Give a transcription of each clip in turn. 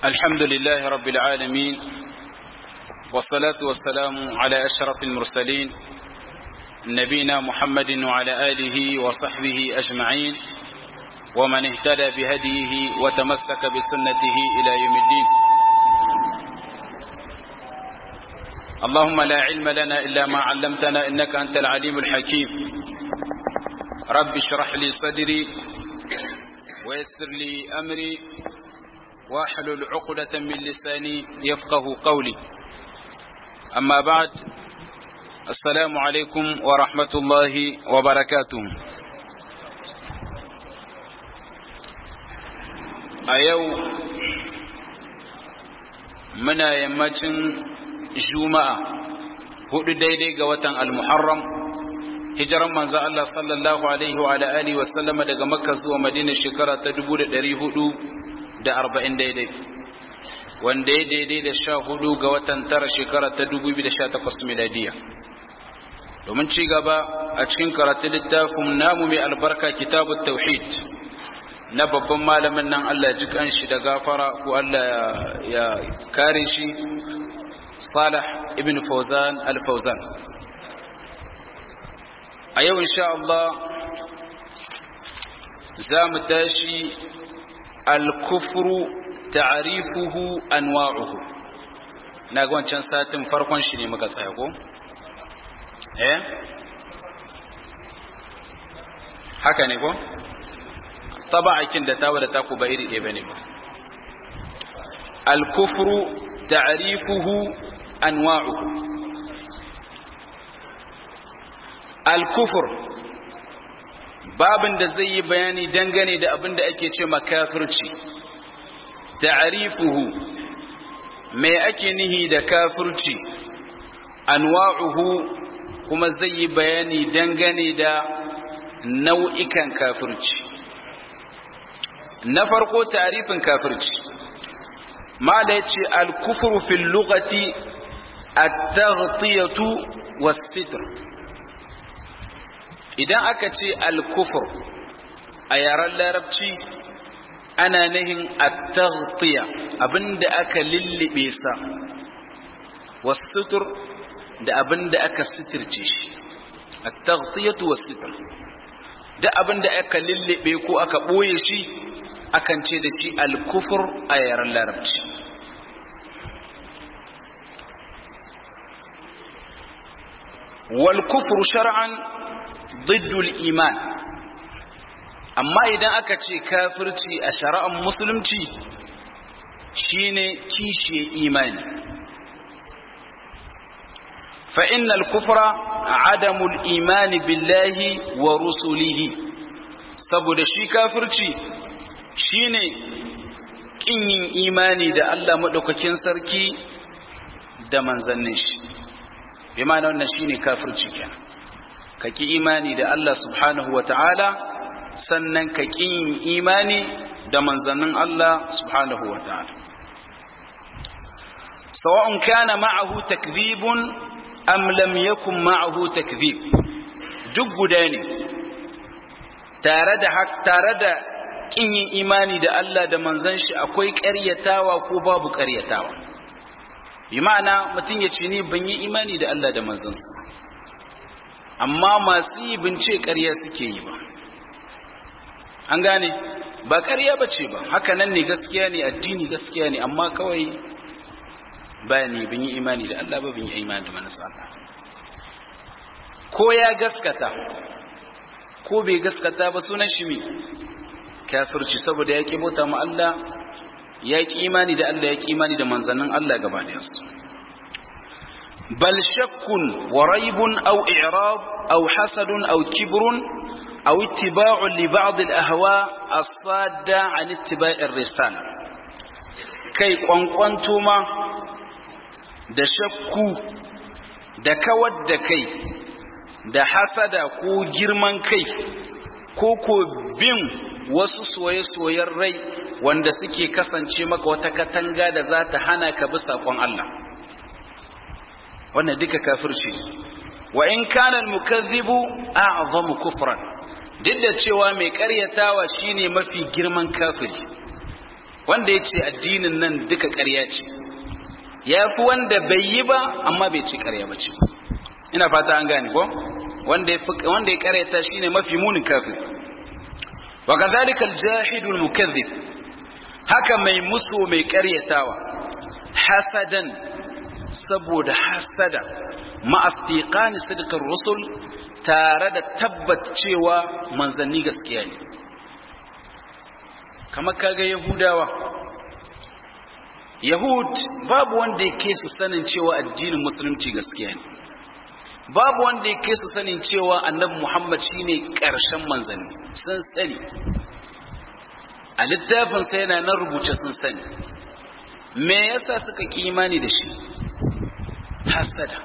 الحمد لله رب العالمين والصلاة والسلام على أشرف المرسلين نبينا محمد وعلى آله وصحبه أجمعين ومن اهتدى بهديه وتمسك بسنته إلى يوم الدين اللهم لا علم لنا إلا ما علمتنا إنك أنت العليم الحكيم رب اشرح لي صدري ويسر لي أمري واحلل عقدة من لساني يفقه قولي أما بعد السلام عليكم ورحمة الله وبركاته أيو منا يمتن جمعة hudu daidai ga watan al-muharram hijiran manzo Allah sallallahu alaihi wa ala alihi wa sallama daga makka zuwa madina shekara ta 1400 da arba'in daidai wanda ya daidai da sha hudu ga watan tara shekara ta dubu biyu da sha takwas miladiya domin ci gaba a cikin karatun littafin namu mai albarka kitabu tauhid na babban malamin nan Allah ya ji kanshi da gafara ko Allah ya kare shi Salih ibn Fawzan al-Fawzan a yau insha Allah za mu tashi الكفر تعريفه أنواعه نقول كان ساتم فرقون شنو مكا سايقو eh haka ne ko taba'akin da tawa da taku ba iri ɗaya bane ba al-kufru ta'rifuhu anwa'uhu al-kufr babin da zai yi bayani dangane da abin da ake ce makafirci ta'rifuhu me ake nihi da kafirci anwa'uhu kuma zai yi bayani dangane da nau'ikan kafirci na farko ta'rifin kafirci ma da yace al-kufru fil lughati at-taghtiyatu was-sitr idan aka ce al-kufur a yaren larabci ana nihin at-taghtiya abinda aka lullube sa was-sutr da abinda aka sitirce shi at-taghtiyatu was-sitr da abinda aka lullube ko aka boye shi akan ce da shi al-kufur a yaren larabci wal-kufru shar'an ضد iman amma idan aka ce kafirci a shari'ar musulunci shine kishiye imani fa innal kufra adamul imani billahi wa rusulihi saboda shi kafirci shine kin yin imani da Allah madaukakin sarki da manzannin shi bi ma'ana wannan shine kafirci kenan ka ki imani da Allah subhanahu wa ta'ala sannan ka ƙi yin imani da manzannin Allah subhanahu wa ta'ala. Sawa'un kana ma'ahu takzibun am lam yakun ma'ahu takzib duk guda ne tare da tare da ƙin yin imani da Allah da manzan shi akwai ƙaryatawa ko babu ƙaryatawa. Bi ma'ana mutum ya ce ni ban yi imani da Allah da manzansu. amma masu yi bince ƙarya suke yi ba an gane ba ƙarya ba ce ba haka nan ne gaskiya ne addini gaskiya ne amma kawai ba ne bin yi imani da Allah ba bin yi imani da manasa Allah ko ya gaskata ko bai gaskata ba sunan shi me kafirci saboda ya ƙi bauta ma Allah ya ƙi imani da Allah ya ƙi imani da manzannin Allah gaba da yasu بل شك وريب أو إعراض أو حسد أو كبر أو اتباع لبعض الأهواء الصادة عن اتباع الرسالة كي قنقنتما da shakku da kawar da kai da hasada ko girman kai ko ko bin wasu soye-soyen rai wanda suke kasance maka wata katanga da za ta hana ka bi saƙon Allah wannan duka kafirci wa in kana al-mukazzibu a'zamu kufran duk da cewa mai karyatawa shine mafi girman kafiri wanda ya ce addinin nan duka ƙarya ce ya fi wanda bai yi ba amma bai ce ƙarya ba ce ina fata an gane ko wanda ya ƙaryata shi ne mafi munin kafin wa kazalika aljahidul mukazzib haka mai musu mai ƙaryatawa hasadan saboda hasada ma'astiqani sidqar rusul tare da tabbat cewa manzanni gaskiya ne kamar kaga yahudawa yahud babu wanda yake su sanin cewa addinin musulunci gaskiya ne babu wanda yake su sanin cewa annabi muhammad shine karshen manzanni sun sani a littafin sai yana nan rubuce sun sani me yasa suka ki imani da shi hasada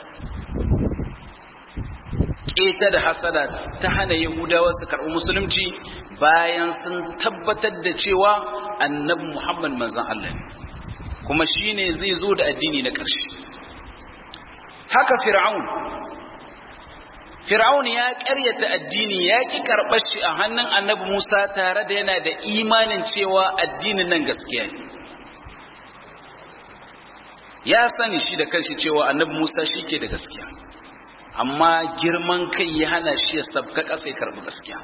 keta da hasada ta hana yahudawa su karɓi musulunci bayan sun tabbatar da cewa annabi muhammad manzan Allah ne kuma shine zai zo da addini na ƙarshe haka fir'aun fir'aun ya ƙaryata addini ya ki karɓar shi a hannun annabi musa tare da yana da imanin cewa addinin nan gaskiya ne ya sani shi da kanshi cewa annabi musa shi ke da gaskiya amma girman kai ya hana shi ya sabka ƙasa ya karɓi gaskiya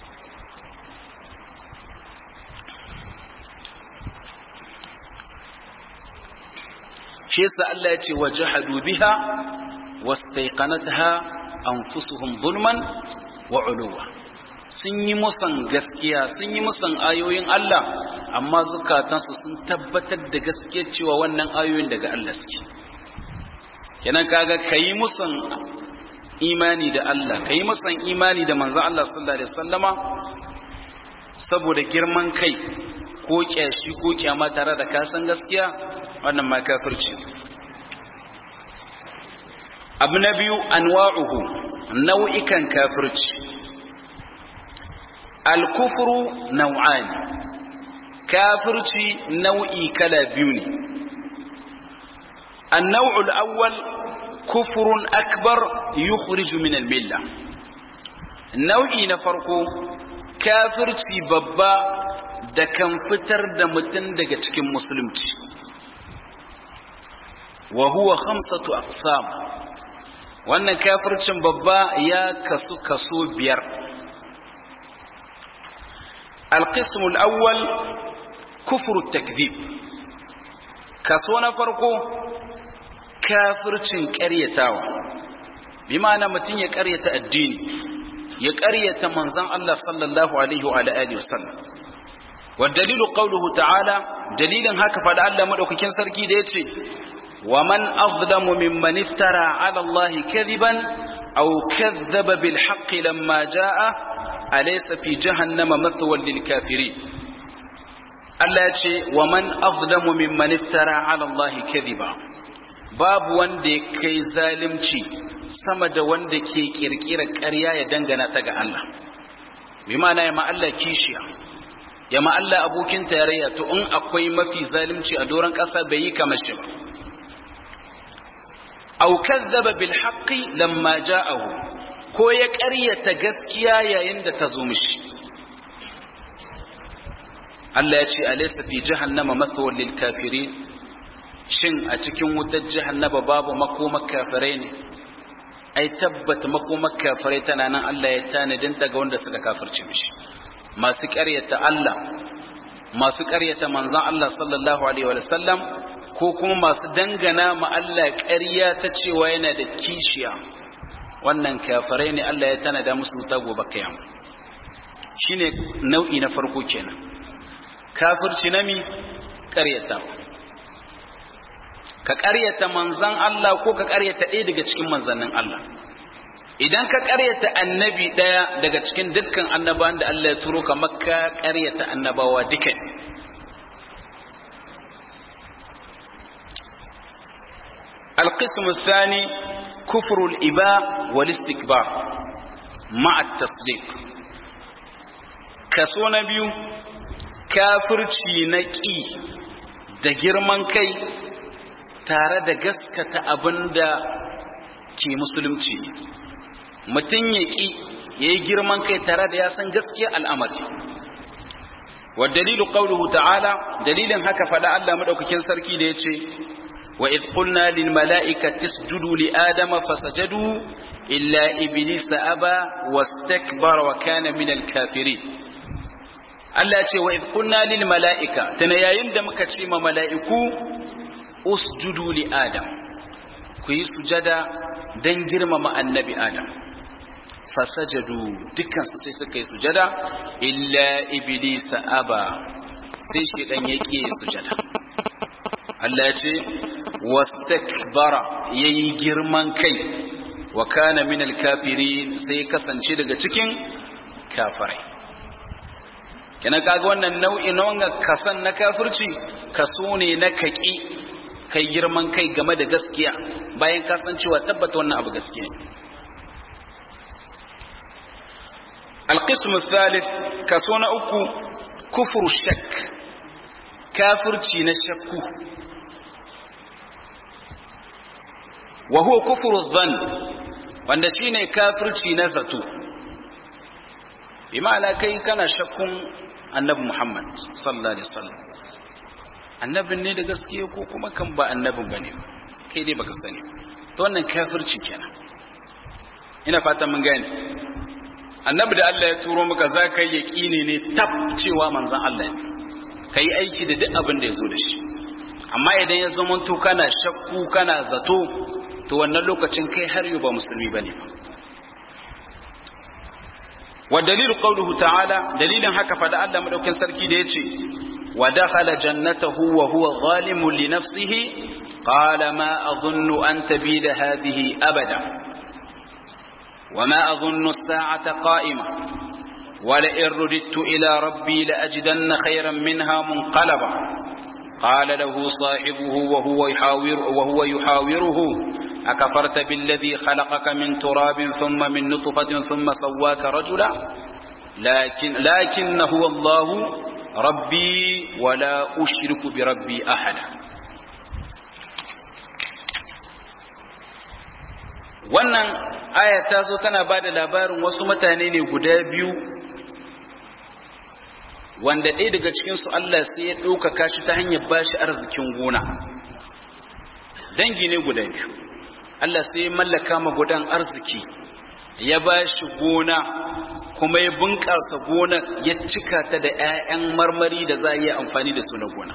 shi yasa Allah ya ce wa jahadu biha wastaiqanatha anfusuhum zulman wa uluwa sun yi musan gaskiya sun yi musan ayoyin Allah amma zukatansu sun tabbatar da gaskiyar cewa wannan ayoyin daga Allah suke kenan kaga kayi musan imani da Allah kayi musan imani da manzon Allah sallallahu alaihi wasallama saboda girman kai ko kyashi ko kyama tare da kasan gaskiya wannan ma kafirci abu na biyu anwa'uhu nau'ikan kafirci al-kufru nau'an kafirci nau'i kala biyu ne النوع الأول كفر أكبر يخرج من الملة nau'i na farko kafirci babba da kan fitar da mutum daga cikin musulunci wa huwa khamsatu aqsam wannan kafircin babba ya kasu kaso biyar القسم الأول كفر التكذيب kaso na farko kafircin ƙaryatawa bi ma'ana mutum ya ƙaryata addini ya ƙaryata manzon Allah sallallahu alaihi wa alihi wasallam wa dalilu qawluhu ta'ala dalilin haka fada Allah madaukakin sarki da yace wa man azlamu mimman iftara 'ala Allah kadiban aw kadhaba bil haqqi lamma jaa'a alaysa fi jahannama mathwan lil kafirin Allah ya ce wa man azlamu mimman iftara 'ala Allah kadiba babu wanda ya kai zalimci sama da wanda ke kirkira ƙarya ya dangana ta ga Allah bi ma'ana ya ma Allah kishiya ya ma Allah abokin tarayya to in akwai mafi zalimci a doron ƙasa bai yi kamar shi ba aw kazzaba bil haqqi lamma ja'ahu ko ya ƙaryata gaskiya yayin da ta zo mishi Allah ya ce alaysa fi jahannama mathwal lil kafirin shin a cikin wutar jahannama babu makomar kafirai ne ai tabbata makomar kafirai tana nan Allah ya tanadin ta ga wanda suka kafirce mishi masu ƙaryata Allah masu ƙaryata manzon Allah sallallahu alaihi wa sallam ko kuma masu dangana ma Allah ƙarya ta cewa yana da kishiya wannan kafirai ne Allah ya tanada musu wuta gobe kiyama shine nau'i na farko kenan kafirci nami ƙaryatawa ka ƙaryata manzan Allah ko ka ƙaryata ɗaya daga cikin manzannin Allah idan ka ƙaryata annabi ɗaya daga cikin dukkan annabawan da Allah ya turo ka makka ƙaryata annabawa duka القسم الثاني كفر الإباء والاستكبار مع التصديق كسو نبيو كافر نكي da girman kai tare da gaskata abin da ke musulunci mutum ya ƙi ya yi girman kai tare da ya san gaskiya al'amari wa dalilu qawluhu ta'ala dalilin haka fada Allah madaukakin sarki da yace wa id qulna lil mala'ikati isjudu li adama fasajadu illa iblisa aba wastakbara wa kana min al kafirin Allah ya ce wa id qulna lil mala'ika tana yayin da muka ce ma mala'iku usjudu li adam ku yi sujada dan girmama annabi adam fasajadu dukkansu sai suka yi sujada illa iblisa aba sai shi dan yake sujada Allah ya ce wastakbara yayi girman kai wa kana min alkafirin sai kasance daga cikin kafirai kenan kaga wannan nau'i na wannan kasan na kafirci kaso ne na kaki kai girman kai game da gaskiya bayan kasancewa tabbata wannan abu gaskiya ne القسم الثالث كسونا أكو كفر الشك كافر تشين الشك وهو كفر الظن wanda shine kafirci na zato bima'ana kai kana shakkun annabi Muhammad sallallahu alaihi wasallam annabin ne da gaskiya ko kuma kan ba annabin bane kai dai baka sani to wannan kafirci kenan ina fatan mun gane annabi da Allah ya turo maka za ka yi yaƙini ne tab cewa manzan Allah ne ka yi aiki da duk abin da ya zo da shi amma idan ya zama to kana shakku kana zato to wannan lokacin kai har yau ba musulmi ba ne wa dalilu qawluhu ta'ala dalilin haka fada Allah madaukin sarki da yace wa dakhala jannatahu wa huwa zalimun li nafsihi qala ma adhunnu an tabida hadhihi abada وما أظن الساعة قائمة ولئن رددت إلى ربي لأجدن خيرا منها منقلبا قال له صاحبه وهو يحاور وهو يحاوره أكفرت بالذي خلقك من تراب ثم من نطفة ثم سواك رجلا لكن لكن هو الله ربي ولا أشرك بربي أحدا wannan aya ta zo tana ba da labarin wasu mutane ne guda biyu wanda ɗaya daga cikinsu Allah sai ya ɗaukaka shi ta hanyar ba shi arzikin gona dangi ne guda biyu Allah sai ya mallaka ma gudan arziki ya ba shi gona kuma ya bunƙasa gona ya cika ta da 'ya'yan marmari da za a yi amfani da su na gona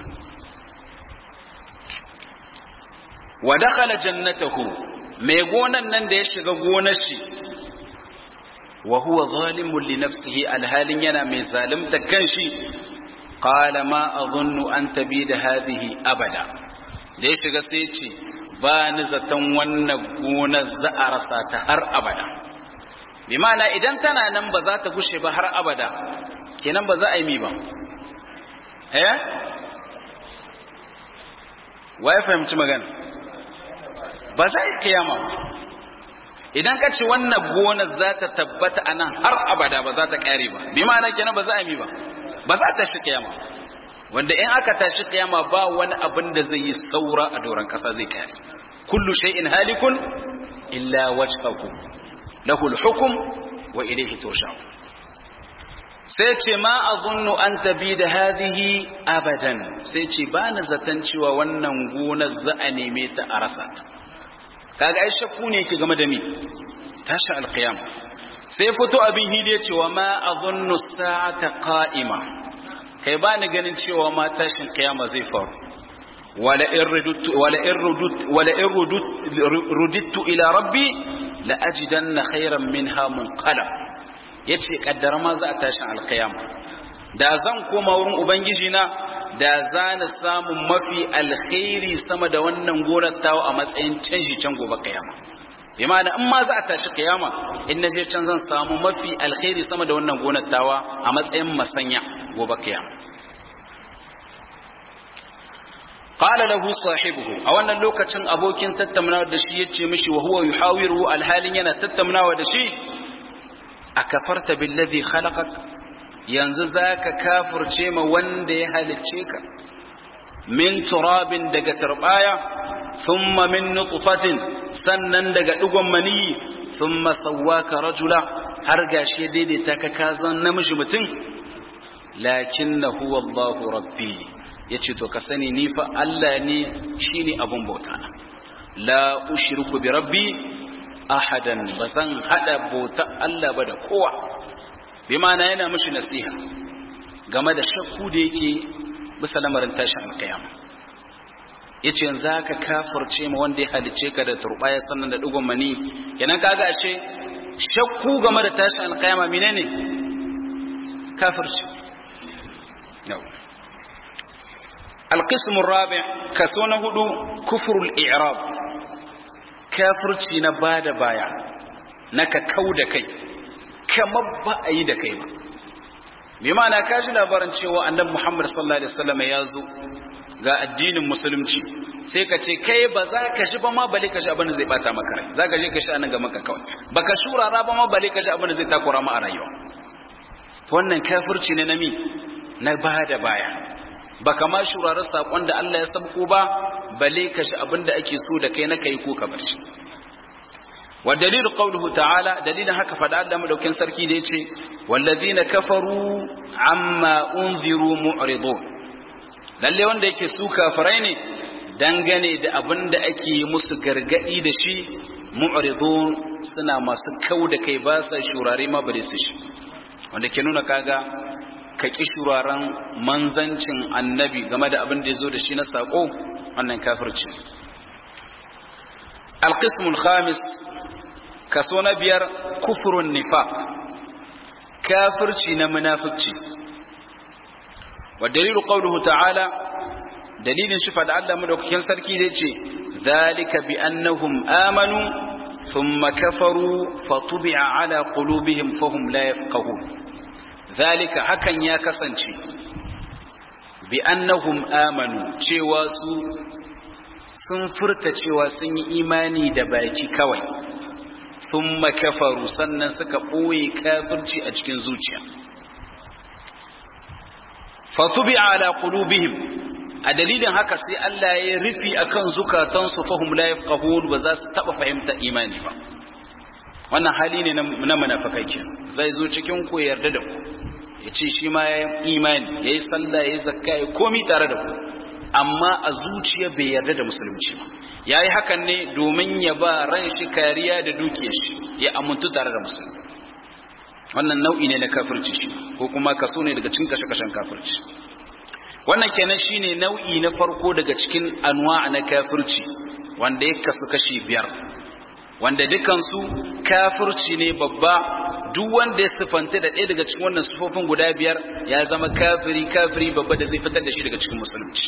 wa dakhala jannatahu mai gonan nan da ya shiga gonar shi wa huwa zalimun li nafsihi alhalin yana mai zalimta kanshi qala ma adhunnu an tabida hadhihi abada da ya shiga sai ce ba ni zaton wannan gonar za a rasa ta har abada bi ma'ana idan tana nan ba za ta gushe ba har abada kenan ba za a yi mi ba eh wa ya fahimci magana ba za a yi kiyama ba idan ka ce wannan gonar za ta tabbata a nan har abada ba za ta kare ba bi ma'ana kenan ba za a yi ba ba za ta shi kiyama wanda in aka tashi kiyama ba wani abin da zai yi saura a doron kasa zai kare kullu shay'in halikun illa wajhahu lahu al-hukm wa ilayhi turja'un sai ce ma azunnu an tabi da hadhihi abadan sai ce ba na zaton cewa wannan gonar za a neme ta a rasa ta kaga ai shakku ne yake game da mi tashi alqiyam sai fito abin hidi ya ce wa ma azunnu sa'ata qa'ima kai ba ni ganin cewa ma tashin kiyama zai faru wala in rudut wala in rudut wala in rudut rudittu ila rabbi la ajidanna khayran minha munqalab yace kaddara ma za a tashin alqiyama da zan koma wurin ubangiji na da za na samu mafi alkhairi sama da wannan gonar tawo a matsayin canji can gobe kiyama bi ma'ana in ma za a tashi kiyama in na je can zan samu mafi alkhairi sama da wannan gonar tawa a matsayin masanya gobe kiyama qala lahu sahibuhu a wannan lokacin abokin tattaunawa da shi yace mishi wa huwa yuhawiru alhalin yana tattaunawa da shi akafarta billazi khalaqak yanzu zaka kafirce ma wanda ya halicce ka min turabin daga turbaya thumma min nutfatin sannan daga digon maniyi thumma sawwaka rajula har gashi ya daidaita ka ka zan namiji mutum lakinnahu wallahu rabbi yace to ka sani ni fa Allah ne shine abun bauta na la ushriku bi rabbi ahadan bazan hada bauta Allah ba da kowa bi ma'ana yana mishi nasiha game da shakku da yake bisa lamarin tashin alkiyama yace yanzu ka kafirce ma wanda ya halice ka da turbaya sannan da dugon mani kenan kaga ashe shakku game da tashin alkiyama menene kafirci no القسم الرابع كسون هدو كفر الإعراب كافرتي نباد بايا نكا كود كي كما بأي دكي بمعنى كاجي labarin cewa annabi Muhammad sallallahu alaihi wasallam ya zo ga addinin musulunci sai ka ce kai ba za ka shi ba ma bale ka shi abin da zai bata maka rai za ka je ka shi anan ga maka kawai baka shurara ba ma bale ka shi abin da zai takura ma a rayuwa wannan kafirci ne na mi na bada baya baka ma shurara sakon da Allah ya sabko ba bale ka shi abinda ake so da kai na kai ko ka bar shi wa dalilu qawluhu ta'ala dalilin haka fada Allah madaukin sarki da yace wallazina kafaru amma unziru mu'ridun lalle wanda yake su kafirai ne dangane da abinda ake musu gargadi da shi mu'ridun suna masu kau da kai ba sa shurare ma bare su shi wanda ke nuna kaga ka ƙi shuraren manzancin annabi game da abin da ya zo da shi na saƙo wannan kafirci alƙismul khamis kaso na biyar kufurun nifaq kafirci na munafikci wa dalilu qawluhu ta'ala dalilin shi fada Allah madaukakin sarki da yace zalika bi annahum amanu thumma kafaru fatubi'a ala qulubihim fahum la yafqahun zalika hakan ya kasance bi annahum amanu cewa su sun furta cewa sun yi imani da baki kawai sun kafaru sannan suka ɓoye kafirci a cikin zuciya fatubi ala qulubihim a dalilin haka sai Allah ya rufi akan zukatansu fahum la yafqahun ba za su taba fahimta imani ba wannan hali ne na munafikai kenan zai zo cikin ku yarda da ku ya ce shi ma ya imani ya yi sallah ya yi zakka ya komi tare da ku amma a zuciya bai yarda da musulunci ba ya yi hakan ne domin ya ba ran shi kariya da dukiyar shi ya amintu tare da musulunci wannan nau'i ne na kafirci shi ko kuma kaso ne daga cikin kashe-kashen kafirci wannan kenan shine nau'i na farko daga cikin anwa na kafirci wanda ya kasu kashi biyar wanda dukansu kafirci ne babba duk wanda ya sifanta da ɗaya daga cikin wannan sufofin guda biyar ya zama kafiri kafiri babba da zai fitar da shi daga cikin musulunci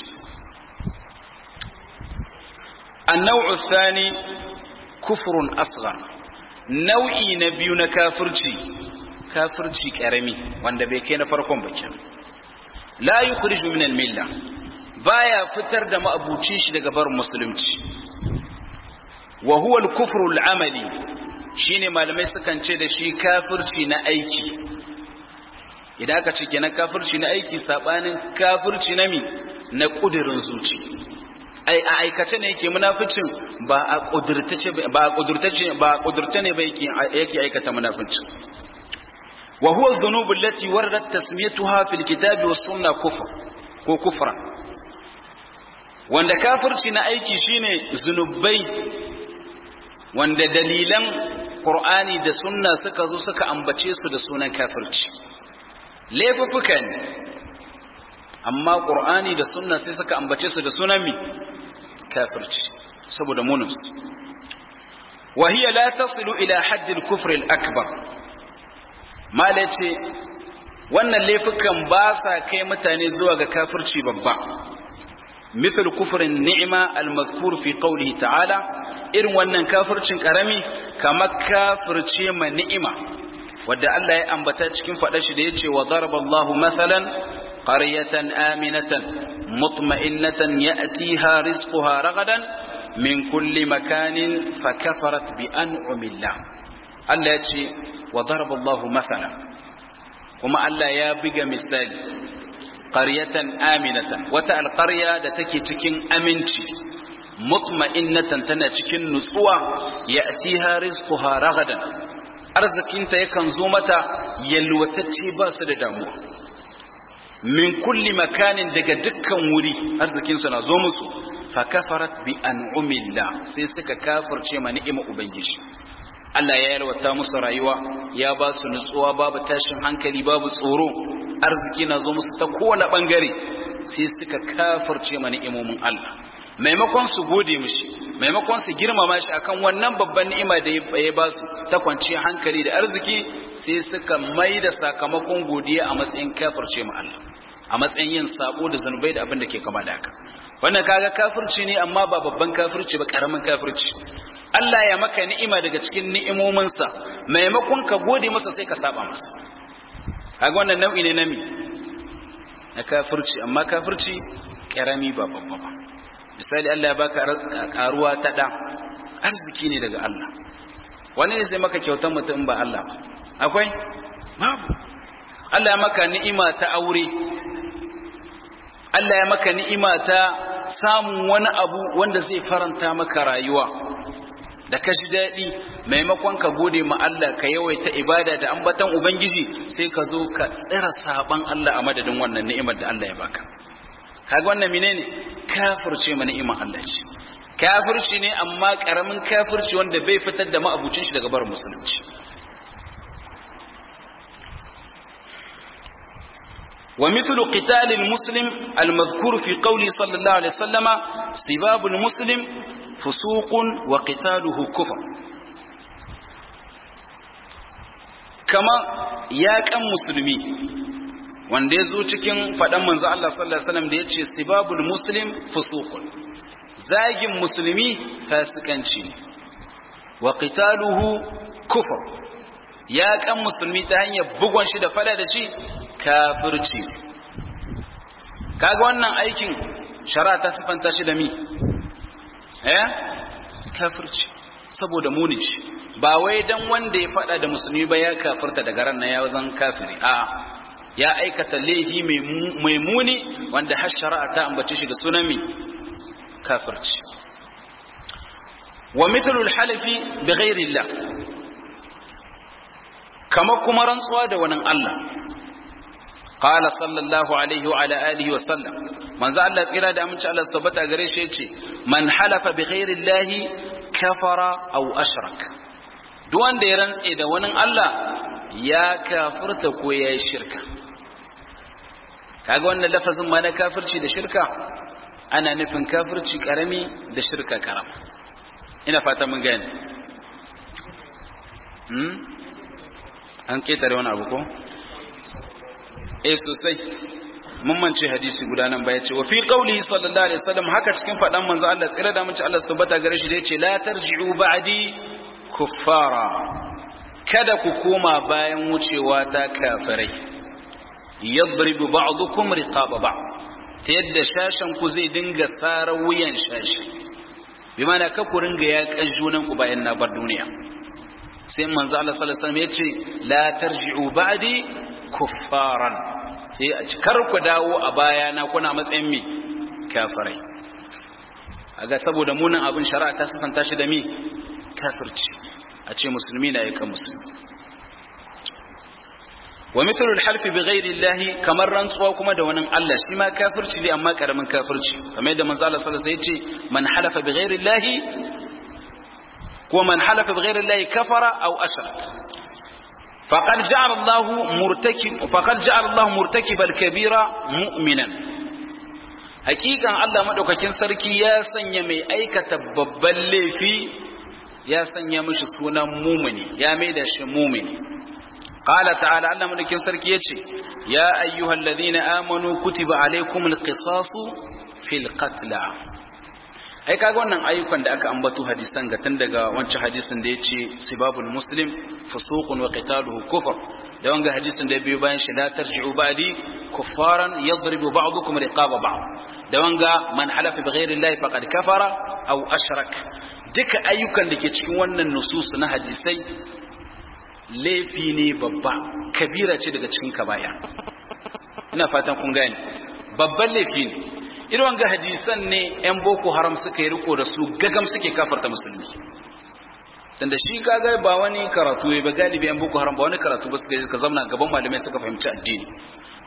annau'u thani kufrun asghar nau'i na biyu na kafirci kafirci karami wanda bai kai na farkon ba kenan la yukhriju min al-milla baya fitar da ma'abuci shi daga barin musulunci wa huwa al-kufru al-amali shine malamai sukan ce da shi kafirci na aiki idan aka ce kenan kafirci na aiki sabanin kafirci na mi na kudirin zuci ai a aikace ne yake munaficin ba a kudurtace ba a kudurtace ba a kudurta ne ba yake yake aikata munaficin wa huwa dhunubu allati waradat tasmiyatuha fil kitabi was sunna kufr ko kufra wanda kafirci na aiki shine zunubai wanda dalilan Qur'ani da sunna suka zo suka ambace su da sunan kafirci laifuffuka ne amma Qur'ani da sunna sai suka ambace su da sunan mi kafirci saboda munus wa hiya la tasilu ila hadd al-kufr al-akbar malace wannan laifukan ba sa kai mutane zuwa ga kafirci babba مثل كفر النعمة المذكور في قوله تعالى irin wannan kafircin karami kamar kafirce ma ni'ima wadda Allah ya ambata cikin faɗa shi da ya ce wa daraballahu mathalan qaryatan aminatan mutma'innatan ya'tiha rizquha ragadan min kulli makanin fakafarat bi an'amillah Allah ya ce wa daraballahu mathalan kuma Allah ya biga misali qaryatan aminatan wata alqarya da take cikin aminci mutma'innatan tana cikin nutsuwa ya'tiha rizquha ragadan arzikinta yakan zo mata yalwatacce ba su da damuwa min kulli makanin daga dukkan wuri arzikinsu na zo musu fa kafarat bi an'umillah sai suka kafirce ma ni'ima ubangiji Allah ya yalwata musu rayuwa ya ba su nutsuwa babu tashin hankali babu tsoro arziki na zo musu ta kowane bangare sai suka kafirce ma ni'imomin Allah maimakon su gode mishi maimakon su girmama shi akan wannan babban ni'ima da ya ba su ta kwanciyar hankali da arziki sai suka mai da sakamakon godiya a matsayin kafirce ma Allah a matsayin yin sabo da zanubai da abin da ke kama da haka wannan kaga kafirci ne amma ba babban kafirci ba karamin kafirci Allah ya maka ni'ima daga cikin ni'imominsa maimakon ka gode masa sai ka saba masa kaga wannan nau'i ne na mi na kafirci amma kafirci karami ba babba ba misali Allah ya baka karuwa ta da arziki ne daga Allah wani ne zai maka kyautar mutum ba Allah ba akwai babu Allah ya maka ni'ima ta aure Allah ya maka ni'ima ta samun wani abu wanda zai faranta maka rayuwa da ka ji daɗi maimakon ka gode ma Allah ka yawaita ibada da ambatan Ubangiji sai ka zo ka tsira saban Allah a madadin wannan ni'imar da Allah ya baka kaga wannan menene kafirce ma ni'imar Allah ce kafirci ne amma karamin kafirci wanda bai fitar da ma'abucin shi daga bar musulunci ومثل قتال المسلم المذكور في قوله صلى الله عليه وسلم سباب المسلم فسوق وقتاله كفر كما يا كان مسلمي wanda ya zo cikin faɗan manzo Allah sallallahu alaihi wasallam da ya ce sibabul muslim fusuqun zagin musulmi fasikanci ne wa qitaluhu kufr ya kan musulmi ta hanyar bugon shi da fada da shi kafirci kaga wannan aikin shari'a ta sifanta shi da mi eh kafirci saboda muni shi ba wai dan wanda ya fada da musulmi ba ya kafirta daga ran nan ya zan kafiri a ya aikata laifi mai muni wanda har shari'a ta ambace shi da sunan mi kafirci wa mithlu al-halifi bi ghairi Allah kama kuma rantsuwa da wani Allah qala sallallahu alaihi wa ala alihi wa sallam manzo Allah tsira da aminci Allah tabbata gare shi yace man halafa bi ghairi Allah kafara aw ashrak duk wanda ya rantse da wani Allah ya kafirta ko ya yi shirka kaga wannan lafazin ma na kafirci da shirka ana nufin kafirci karami da shirka karama ina fata mun gane hmm? an ketare wani abu ko eh sosai mun mance hadisi guda nan ba yace wa fi qawlihi sallallahu alaihi wasallam haka cikin fadan manzo Allah tsira da mace Allah subhanahu gare shi da yace la tarji'u ba'di kuffara kada ku koma bayan wucewa ta kafirai yadribu ba'dukum riqaba ba'd ta yadda shashan ku zai dinga tsara wuyan shashi bi mana ka ku ringa ya kajunan ku bayan na bar duniya sai manzo Allah sallallahu alaihi wasallam yace la tarji'u ba'di kuffaran sai a cikar ku dawo a baya na kuna matsayin mi kafirai aga saboda munin abin shari'a ta sifanta shi da mi kafirci a ce musulmi na yakan musulmi wa mithlu al-half bi ghairi Allah kamar rantsuwa kuma da wani Allah shi ma kafirci ne amma karamin kafirci kamar yadda manzo Allah sallallahu alaihi wasallam yace man halafa bi ghairi Allah ko man halafa bi ghairi Allah kafara aw ashrak faqad ja'ala Allah murtakib faqad ja'ala Allah murtakib al-kabira mu'minan hakikan Allah madaukakin sarki ya sanya mai aikata babban laifi ya sanya mishi sunan mumini ya maida shi mumini qala ta'ala Allah madaukakin sarki yace ya ayyuhal ladina amanu kutiba alaykumul qisasu fil qatl ai kaga wannan ayyukan da aka ambato hadisan ga tun daga wancan hadisin da yace sibabul muslim fusuqun wa qitaluhu kufr da wanga hadisin da biyo bayan shi la tarji'u ba'di kuffaran yadribu ba'dukum riqaba ba'd da wanga man halafa bighayri llahi faqad kafara aw ashrak duka ayyukan da ke cikin wannan nusus na hadisai laifi ne babba kabira ce daga cikin kabaya ina fatan kun gane babban laifi ne irin wanga hadisan ne yan boko haram suka yi riko da su gagam suke kafarta musulmi tunda shi gaga ba wani karatu ba galibi yan boko haram ba wani karatu ba suka yi suka zamna gaban malamai suka fahimci addini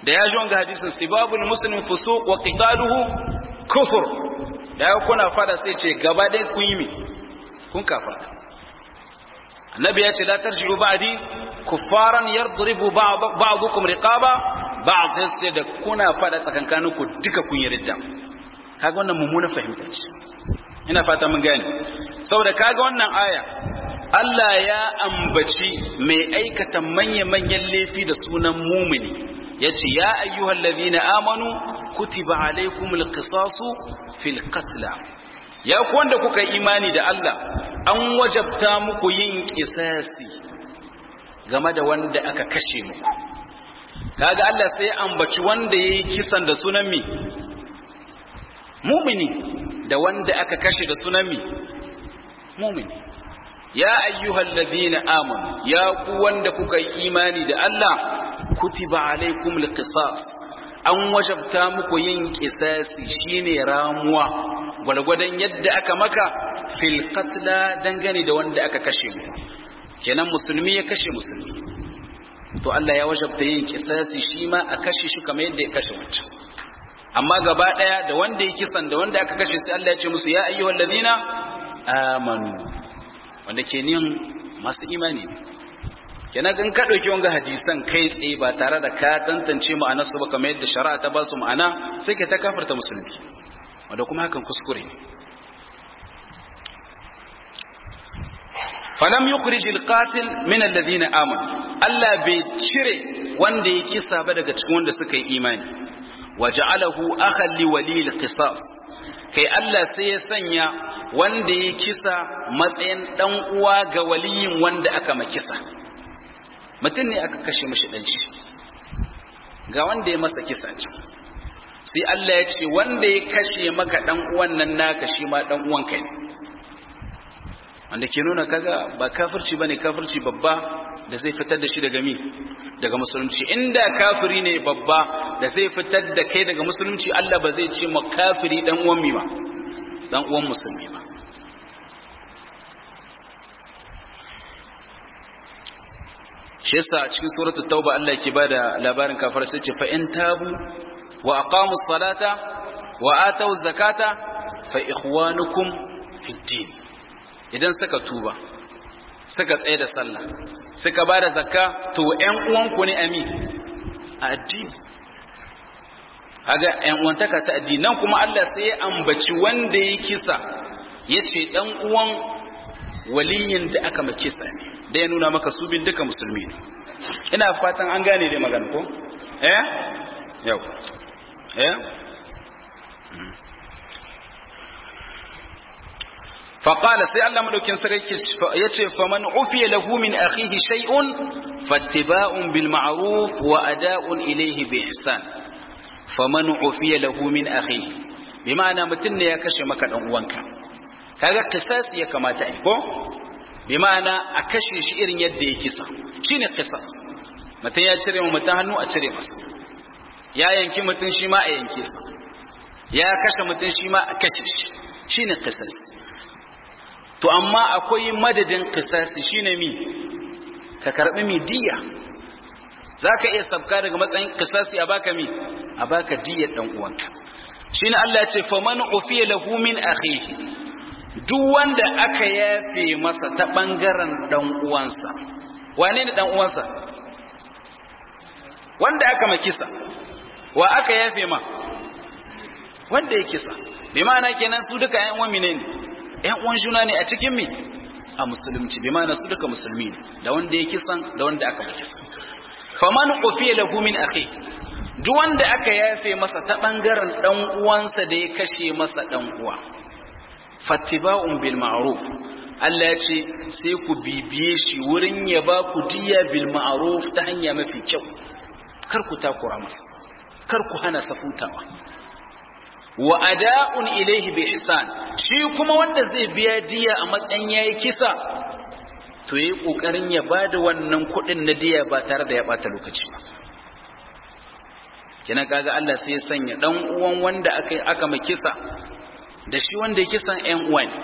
da ya ji wanga hadisin sibabul muslim fusuq wa qitaluhu kufur da ya kuna fada sai ce gaba dai kun yi mi kun kafarta annabi ya ce la tarji'u ba'di kuffaran yadribu ba'dukum riqaba ba'd sai da kuna fada tsakankaninku duka kun yi ridda kaga wannan mummuna fahimta ce ina fata mun gane saboda kaga wannan aya Allah ya ambaci mai aikata manya-manyan laifi da sunan mumini yace ya ayyuhal ladhina amanu kutiba alaykumul qisasu fil qatl ya ku wanda kuka imani da Allah an wajabta muku yin qisasi game da wanda aka kashe muku kaga Allah sai ya ambaci wanda yayi kisan da sunan mi mumini da wanda aka kashe da sunan mi mumini ya ayyuhal ladhina amanu ya ku wanda kuka yi imani da Allah kutiba alaikum alqisas an wajabta muku yin qisasi shine ramuwa gwalgwadon yadda aka maka fil qatla dangane da wanda aka kashe mu kenan musulmi ya kashe musulmi to Allah ya wajabta yin qisasi shi ma a kashe shi kamar yadda ya kashe wancan amma gaba daya da wanda ya kisan da wanda aka kashe sai Allah ya ce musu ya ayyuhal ladina amanu wanda ke nin masu imani ne kenan in ka dauki wanga hadisan kai tsaye ba tare da ka tantance ma'anar su ba kamar yadda shari'a ta ba su ma'ana sai ka ta kafarta musulmi wanda kuma hakan kuskure ne falam yukhrij alqatil min alladhina amanu Allah bai cire wanda ya kisa ba daga cikin wanda suka yi imani waja'alahu akhan li wali alqisas kai Allah sai ya sanya wanda ya kisa matsayin dan uwa ga waliyin wanda aka makisa mutum ne aka kashe mashi dan shi ga wanda ya masa kisa ce sai Allah ya ce wanda ya kashe maka dan uwan nan naka shi ma dan uwan kai ne wanda ke nuna kaga ba kafirci bane kafirci babba da zai fitar da shi daga mi daga musulunci inda kafiri ne babba da zai fitar da kai daga musulunci Allah ba zai ce ma kafiri dan uwan mi ba dan uwan musulmi ba shi yasa cikin suratul tauba Allah yake bada labarin kafir sai ce fa in tabu wa aqamu salata wa atu zakata fa ikhwanukum fid din idan suka tuba suka tsaye da sallah suka bada zakka to ƴan uwanku ne ami a addini kaga ƴan uwantaka ta addini nan kuma Allah sai ya ambaci wanda ya kisa yace dan uwan waliyin da aka makisa ne da ya nuna maka su bin duka musulmi ne ina fatan an gane dai magana ko eh yau eh فقال سي الله مدوكين سريك يتي فمن عفي له من أخيه شيء فاتباع بالمعروف وأداء إليه بإحسان فمن عفي له من أخيه بمعنى متن يا كشي مكا دنوانك kaga qisas ya kamata ai ko bi ma'ana a kashe shi irin yadda ya kisa shine qisas mutum ya cire mutum hannu a cire masa ya yanki mutum shi ma a yanke sa ya kashe mutum shi ma a kashe shi shine qisas to amma akwai madadin qisasi shine mi ka karbi mi diya zaka iya sabka daga matsayin qisasi a baka mi a baka diyar dan uwanka shine Allah ya ce faman ufiya lahu min akhihi duk wanda aka yafe masa ta bangaren dan uwansa wane ne dan uwansa wanda aka makisa wa aka yafe ma wanda ya kisa bi ma'ana kenan su duka ƴan uwan ne ƴan uwan juna ne a cikin mi a musulunci bi ma'ana su duka musulmi ne da wanda ya kisan da wanda aka makisa faman ufiya lahu min akhi duk wanda aka yafe masa ta bangaren dan uwansa da ya kashe masa dan uwa fattiba'un bil ma'ruf Allah ya ce sai ku bibiye shi wurin ya ba ku diya bil ma'ruf ta hanya mafi kyau kar ku takura masa kar ku hana sa futawa wa ada'un ilayhi bi ihsan shi kuma wanda zai biya diya a matsayin yayi kisa to yayi kokarin ya bada wannan kuɗin na diya ba tare da ya bata lokaci ba kina kaga Allah sai ya sanya dan uwan wanda aka aka makisa da shi wanda ya kisan ƴan uwa ne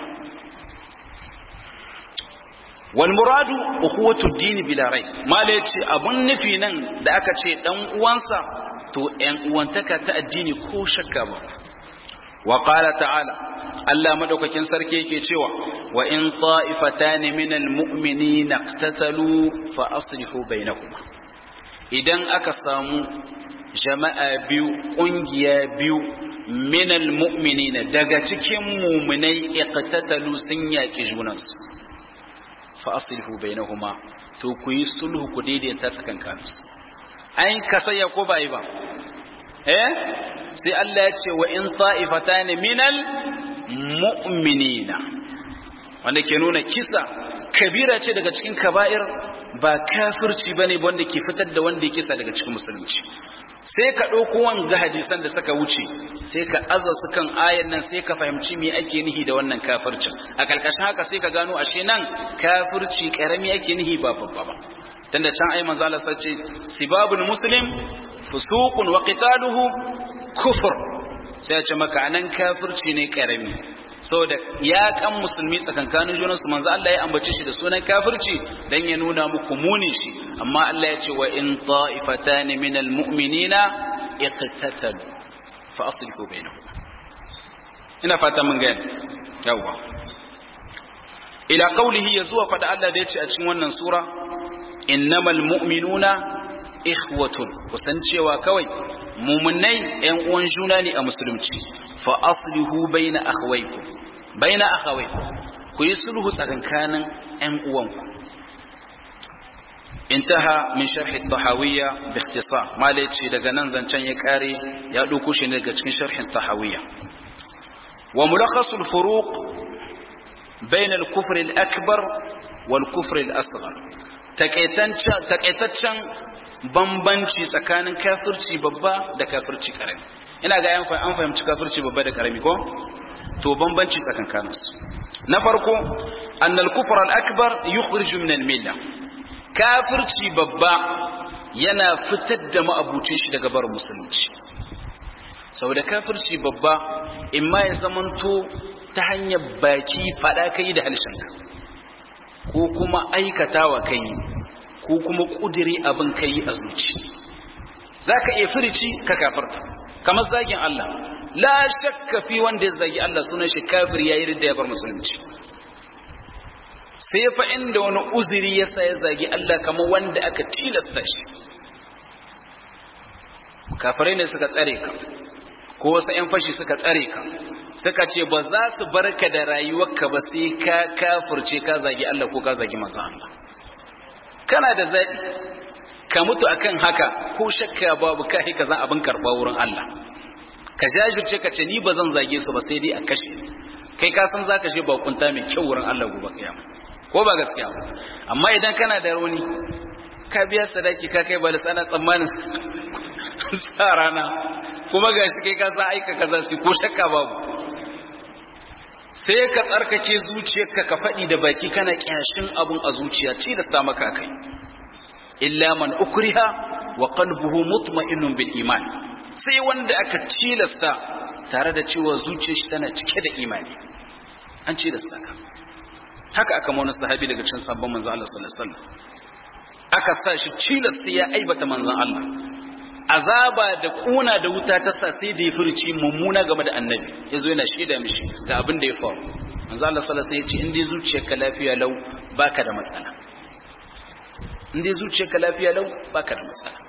wal muradu ukhuwatu dini bila rai mala yace abun nufi nan da aka ce dan uwansa to to ‘yan uwantaka ta addini ko shakka ba wa ƙala ta'ala Allah madaukakin sarki yake cewa wa in ta'ifatan min almu'minina iqtatalu fa aslihu bainakuma idan aka samu jama'a biyu kungiya biyu min almu'minina daga cikin mu'minai iqtatalu sun yaki junansu fa aslihu bainahuma to ku yi sulhu ku daidaita tsakankaninsu an kasaya ko ba yi ba eh sai Allah ya ce wa in ta'ifatan minal mu'minina wanda ke nuna kisa kabira ce daga cikin kaba'ir ba kafirci bane wanda ke fitar da wanda ya kisa daga cikin musulunci sai ka ɗauko wanga hadisan da suka wuce sai ka aza su kan ayan nan sai ka fahimci me ake nihi da wannan kafircin a karkashin haka sai ka gano ashe nan kafirci karami ake nihi ba babba ba tunda can ai manzo Allah sace sibabul muslim fusuqun wa qitaluhu kufr sai ya ce maka anan kafirci ne karami saboda ya kan musulmi tsakankanin junansu manzo Allah ya ambace shi da sunan kafirci dan ya nuna muku munin shi amma Allah ya ce wa in ta'ifatan minal mu'minina iqtatalu fa aslihu bainahum ina fata mun gani yawa ila qawlihi yazuwa fada Allah da yace a cikin wannan sura innamal mu'minuna ikhwatun kusan cewa kawai mumunai ƴan uwan juna ne a musulunci fa aslihu baina akhawaykum baina akhawaykum ku yi sulhu tsakankanin ƴan uwanku intaha min sharh at-tahawiyya bi ikhtisar malaci daga nan zancen ya kare ya dauko shi daga cikin sharh at-tahawiyya wa mulakhasu al-furuq bain al-kufr al-akbar wal kufr al-asghar takaitaccen bambanci tsakanin kafirci babba da kafirci karami ina ga an fahimci kafirci babba da karami ko to bambanci tsakankaninsu na farko annal kufr al akbar yukhriju min al milla kafirci babba yana fitar da ma'abucin shi daga barin musulunci saboda kafirci babba imma ya zamanto ta hanyar baki fada kai da halshenka ko kuma aikatawa kai ko kuma kudiri abin kai a zuci za ka iya firici ka kafarta kamar zagin Allah la shakka fi wanda ya zagi Allah sunan shi kafir yayi ridda ya bar musulunci sai fa inda wani uzuri ya sa ya zagi Allah kamar wanda aka tilasta shi kafirai ne suka tsare ka ko wasu 'yan fashi suka tsare ka suka ce ba za su barka da rayuwarka ba sai ka kafirce ka zagi Allah ko ka zagi manzon Allah kana da zaɓi ka mutu akan haka ko shakka babu ka ka zan abin karɓa wurin Allah ka jajirce ka ce ni ba zan zage su ba sai dai a kashe kai ka san zaka je bakunta mai kyau wurin Allah gobe kiyama ko ba gaskiya ba amma idan kana da rauni ka biya sadaki ka kai balis ana tsammanin sa rana kuma gashi kai ka san aika kaza su ko shakka babu sai ka tsarkake zuciyarka ka faɗi da baki kana kyashin abun a zuciya ci da sa maka kai illa man ukriha wa qalbuhu mutma'innun bil iman sai wanda aka tilasta tare da cewa zuciyar shi tana cike da imani an tilasta ka haka aka mauna sahabi daga cikin sabon manzon Allah sallallahu alaihi wasallam aka sa shi tilasta ya aibata manzon Allah azaba da kuna da wuta ta sa sai da ya furci mummuna game da annabi yazo yana shaida mishi ga abin da ya faru manzo Allah sallallahu alaihi wasallam ya ce in dai zuciyarka lafiya lau baka da matsala in dai zuciyarka lafiya lau baka da matsala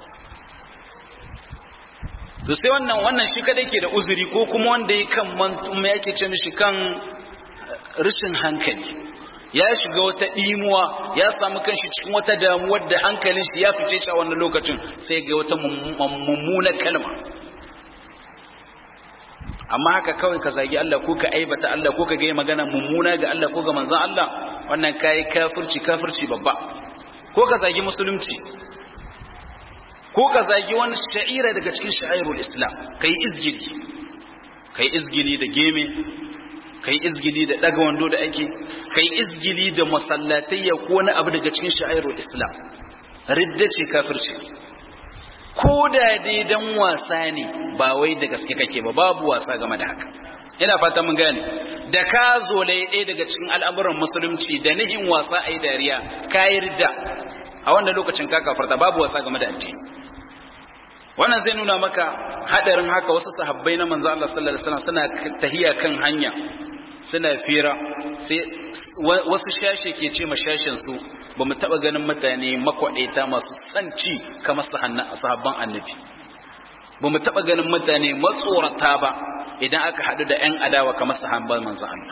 to sai wannan wannan shi kadai ke da uzuri ko kuma wanda ya kan mantum yake ce mishi kan rashin hankali ya shiga wata ɗimuwa ya samu kanshi cikin wata damuwar da hankalin shi ya fice shi a wannan lokacin sai ga wata mummunar kalma amma haka kawai ka zagi Allah ko ka aibata Allah ko ka ga magana mummuna ga Allah ko ga manzon Allah wannan kai kafirci kafirci babba ko ka zagi musulunci ko ka zagi wani sha'ira daga cikin sha'irul islam kai izgili kai izgili da geme kai izgili da daga wando da ake kai izgili da masallatayya ko wani abu daga cikin sha'irul islam ridda ce kafirci ko da dai dan wasa ne ba wai da gaske kake ba babu wasa game da haka ina fata mun gane da ka zo ɗaya daga cikin al'amuran musulunci da nihin wasa a yi dariya ka yi ridda a wannan lokacin ka kafarta babu wasa game da addini wannan zai nuna maka hadarin haka wasu sahabbai na manzo Allah sallallahu alaihi wasallam suna tahiya kan hanya suna fira sai wasu shashe ke ce mashashin su ba mu taba ganin mutane makwadaita masu tsanci kamar sahabban annabi ba mu taba ganin mutane matsorata ba idan aka hadu da ƴan adawa kamar sahabban manzo Allah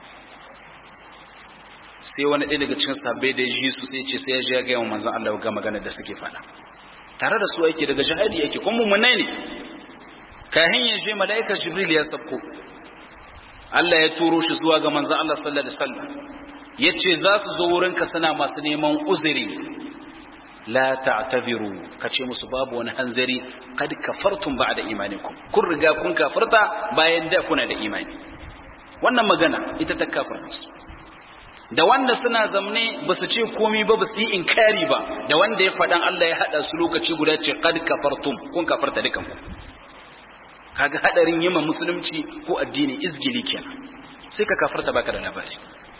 sai wani ɗaya daga cikin sahabbai da ji su sai ce sai ya ji ya ga manzo Allah ga magana da suke faɗa tare da su yake daga jihadi yake kuma mummunai ne kahin ya je mala'ikar jibril ya sabko Allah ya turo shi zuwa ga manzon Allah sallallahu alaihi wasallam yace za su zo wurin ka suna masu neman uzuri la ta'tabiru kace musu babu wani hanzari kad kafartum ba'da imanikum kun riga kun kafarta bayan da kuna da imani wannan magana ita ta kafarta su da wanda suna zamne ba su ce komi ba ba su yi inkari ba da wanda ya faɗan Allah ya haɗa su lokaci guda ce kad kafartum kun kafarta dukan ku kaga hadarin yima musulunci ko addini izgili kenan sai ka kafarta baka da labari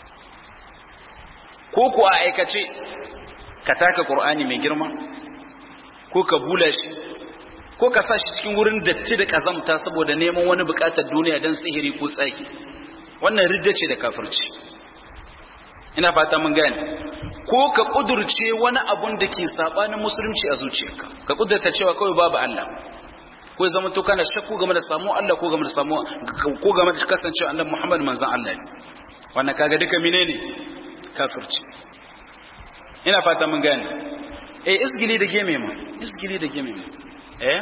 ko ku a aikace ka taka qur'ani mai girma ko ka bula shi ko ka sa shi cikin wurin datti da kazamta saboda neman wani bukatar duniya dan sihiri ko tsaki wannan ridda ce da kafirci ina fata mun gane ko ka kudurce wani abun da ke sabanin musulunci a zuciyarka ka kudurta cewa kawai babu Allah ko ya zama to kana shakku game da samu Allah ko game da samu ko game da kasancewa Annabi Muhammad manzon Allah ne wannan kaga duka menene kafirci ina fata mun gane eh isgili da geme mu isgili da geme mu eh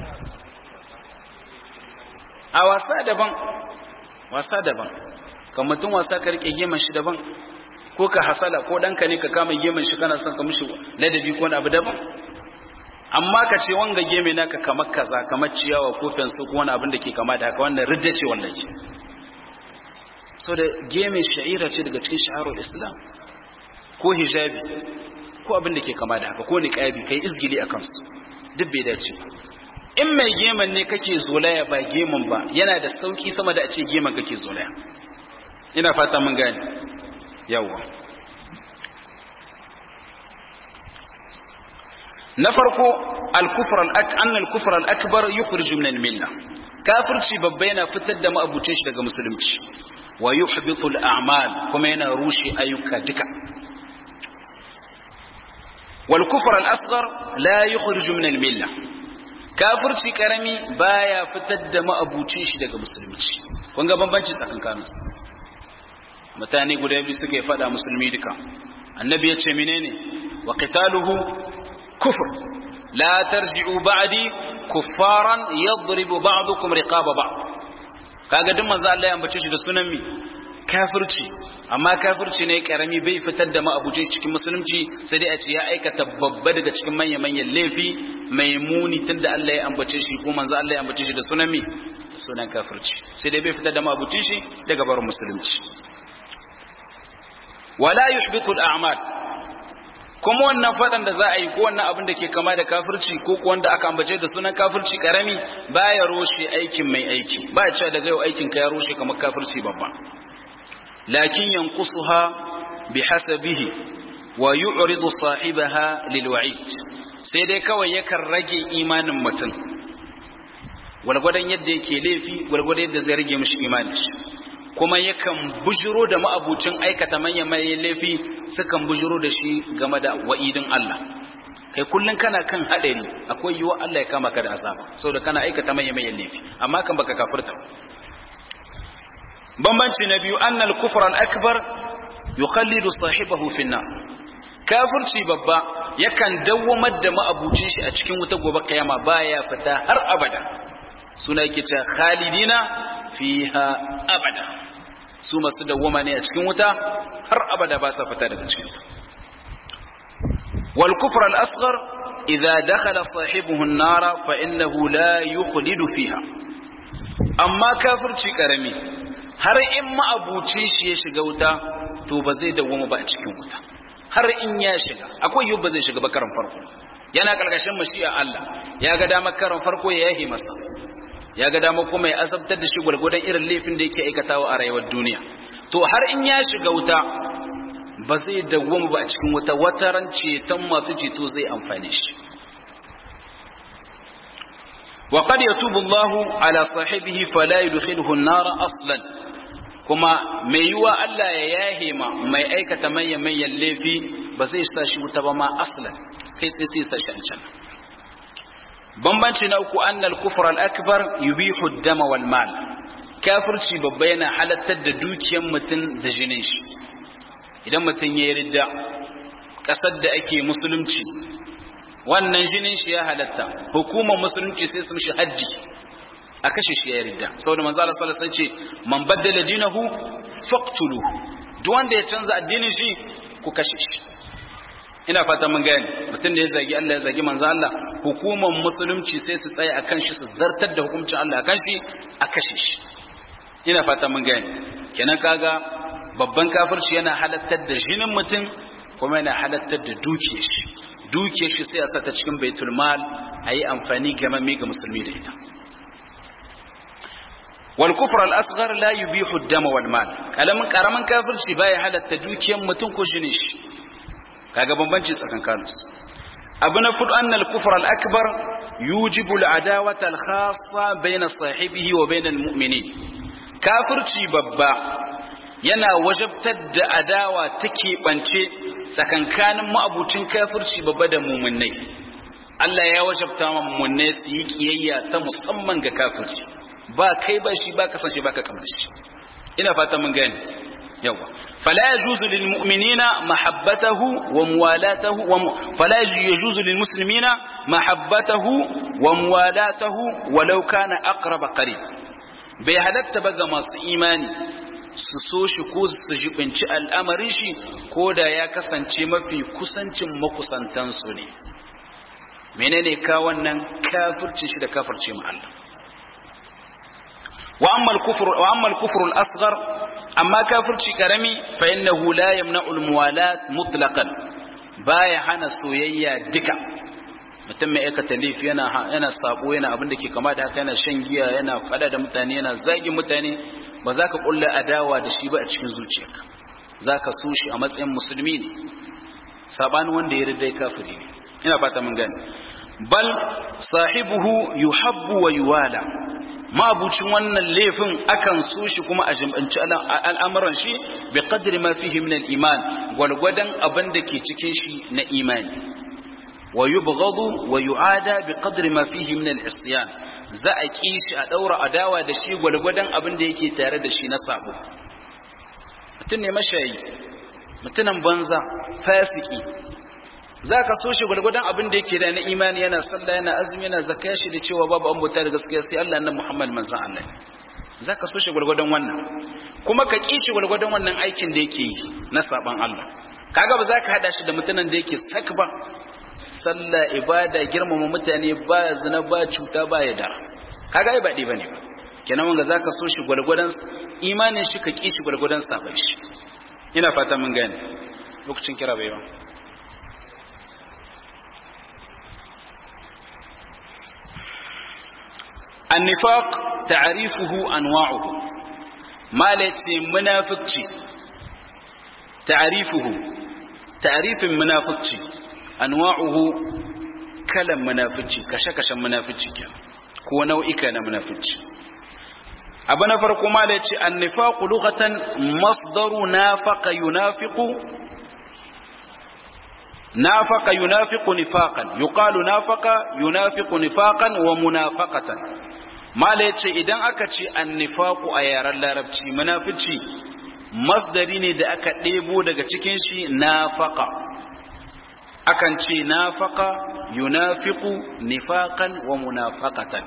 a wasa daban wasa daban kan mutum wasa ka rike geman shi daban ko ka hasala ko ɗanka ne ka kama gemen shi kana son ka mishi ladabi ko wani abu daban amma ka ce wanga geme naka kamar kaza kamar ciyawa ko fensu ko wani abin da ke kama da haka wannan ridda ce wallahi so da geme sha'ira ce daga cikin sha'arul islam ko hijabi ko abin da ke kama da haka ko niqabi kai izgili akan su duk bai dace in mai geman ne kake zolaya ba geman ba yana da sauki sama da a ce geman kake zolaya ina fata mun gane yawwa na farko al-kufr al-anna al-kufr al-akbar yukhriju min al-milla kafirci babba yana fitar da ma'abucin shi daga musulunci wa yuhbitu al-a'mal kuma yana rushe ayyuka duka wal kufr al-asghar la yukhriju min al-milla kafirci karami baya fitar da ma'abucin shi daga musulunci kun ga bambanci tsakankaninsu mutane guda biyu suke fada musulmi duka annabi ya ce menene wa qitaluhu kufr la tarji'u ba'di kuffaran yadribu ba'dukum riqaba ba'd kaga duk manzo Allah ya ambace shi da sunan mi kafirci amma kafirci ne karami bai fitar da ma'abuci cikin musulunci sai dai a ce ya aikata babba daga cikin manyan manyan laifi mai muni tunda Allah ya ambace shi ko manzo Allah ya ambace shi da sunan mi sunan kafirci sai dai bai fitar da ma'abuci shi daga barin musulunci wala yuhbitu al-a'mal kuma wannan fadan da za a yi ko wannan abin da ke kama da kafirci ko wanda aka ambace da sunan kafirci karami baya roshe aikin mai aiki ba ya cewa daga yau aikin ka ya roshe kamar kafirci babba lakin yanqusuha bihasabihi wa yu'ridu sahibaha lilwa'id sai dai kawai yakan rage imanin mutum gwargwadon yadda yake laifi gwargwadon yadda zai rage mishi imanin shi kuma yakan bujiro da ma'abucin aikata manyan manyan laifi sukan bujiro da shi game da wa'idin Allah kai kullun kana kan haɗari akwai yiwuwa Allah ya kama ka da azaba saboda kana aikata manyan manyan laifi amma kan baka kafirta bambanci na biyu annal kufra al-akbar yukhallidu sahibahu fi nar kafirci babba yakan dawwamar da ma'abucin shi a cikin wuta gobe kiyama baya fita har abada suna yake cewa khalidina fiha abada su masu dawwama ne a cikin wuta har abada ba sa fita daga cikin wal kufr al asghar idza dakhala sahibuhu an-nara fa innahu la yukhlidu fiha amma kafirci karami har in ma'abucin shi ya shiga wuta to ba zai dawwama ba a cikin wuta har in ya shiga akwai yau ba zai shiga ba karan farko yana karkashin mashi'a Allah ya ga damar karan farko ya yahi masa ya ga dama kuma ya asabtar da shi gwargwadon irin laifin da yake aikatawa a rayuwar duniya to har in ya shiga wuta ba zai dawwama ba a cikin wuta wataran ceton masu ceto zai amfani shi wa qad yatubu Allahu ala sahibihi fala yudkhiluhu an-nar aslan kuma mai yiwa Allah ya yahe ma mai aikata manyan manyan laifi ba zai sa shi wuta ba ma aslan kai sai sai sa shi an can bambanci na uku annal kufr al-akbar yubihu ad-dama wal mal kafirci babba yana halattar da dukiyar mutum da jinin shi idan mutum ya yi ridda ƙasar da ake musulunci wannan jinin shi ya halatta hukumar musulunci sai sun shi hajji a kashe shi ya ridda saboda manzo Allah sallallahu alaihi wasallam ce man baddala dinahu faqtulu duk wanda ya canza addinin shi ku kashe shi ina fata mun gane mutum da ya zagi Allah ya zagi manzo Allah hukumar musulunci sai su tsaya akan shi su zartar da hukuncin Allah akan shi a kashe shi ina fata mun gane kenan kaga babban kafirci yana halattar da jinin mutum kuma yana halattar da dukiyar shi dukiyar shi sai a sata cikin baitul mal ayi amfani game ga musulmi da ita wal kufr al asghar la yubihu ad-dama wal mal kalamin karaman kafirci baya halatta dukiyar mutum ko jinin shi kaga bambanci tsakankanin su abu na fudu annal kufr al akbar yujibu al adawata al khassa bayna sahibihi wa bayna al mu'minin kafirci babba yana wajabtar da adawa ta keɓance tsakankanin ma'abucin kafirci babba da mumunai Allah ya wajabta wa mumunai su yi kiyayya ta musamman ga kafirci ba kai ba shi ba kasance ba ka kamar shi ina fata mun gani yawa fala yajuzu lil mu'minina mahabbatahu wa muwalatahu wa fala yajuzu lil muslimina mahabbatahu wa muwalatahu walau kana aqrab qarib bai halatta ba ga masu imani su so shi ko su jibinci al'amarin shi ko da ya kasance mafi kusancin makusantansu ne menene ka wannan kafircin shi da kafirce mu Allah wa amma al-kufr wa amma al-kufr al-asghar amma kafirci karami fa innahu la yamna'u al-muwalat mutlaqan baya hana soyayya duka mutum mai aikata laifi yana yana sabo yana abin da ke kama da haka yana shan giya yana fada da mutane yana zagin mutane ba za ka kulla adawa da shi ba a cikin zuciyarka za ka so shi a matsayin musulmi ne sabanin wanda ya ridai kafiri ne ina fata mun gani bal sahibuhu yuhabbu wa yuwala mabucin wannan laifin akan so shi kuma a jimbanci al'amuran shi bi qadri ma fihi min al-iman gwalgwadan abin da ke cikin shi na imani wa yubghadu wa yu'ada bi qadri ma fihi min al-isyan za a ki shi a daura adawa da shi gwalgwadan abin da yake tare da shi na sabo mutum ne mashayi mutunan banza fasiki za ka so shi gwalgwadon abin da yake da na imani yana sallah yana azumi yana zakka shi da cewa babu an bauta da gaskiya sai Allah nan Muhammad manzon Allah za ka so shi gwalgwadon wannan kuma ka ki shi gwalgwadon wannan aikin da yake yi na saban Allah kaga ba za ka hada shi da mutanen da yake sak ba sallah ibada girmama mutane ba zina ba cuta ba yada kaga ai ba dai bane ba kenan wanga zaka so shi gwalgwadon imanin shi ka ki shi gwalgwadon saban shi ina fata mun gane lokacin kira bai ba النفاق تعريفه أنواعه ما لتي منافقتي تعريفه تعريف منافقتي أنواعه كلام منافقتي كشكش منافقتي كو نوعك أنا منافقتي أبنا فرق ما لتي النفاق لغة مصدر نافق ينافق نافق ينافق نفاقا يقال نافق ينافق نفاقا ومنافقة mala yace idan aka ce annifaku a yaren larabci munafici masdari ne da aka ɗebo daga cikin shi nafaqa akan ce nafaqa yunafiqu nifaqan wa munafaqatan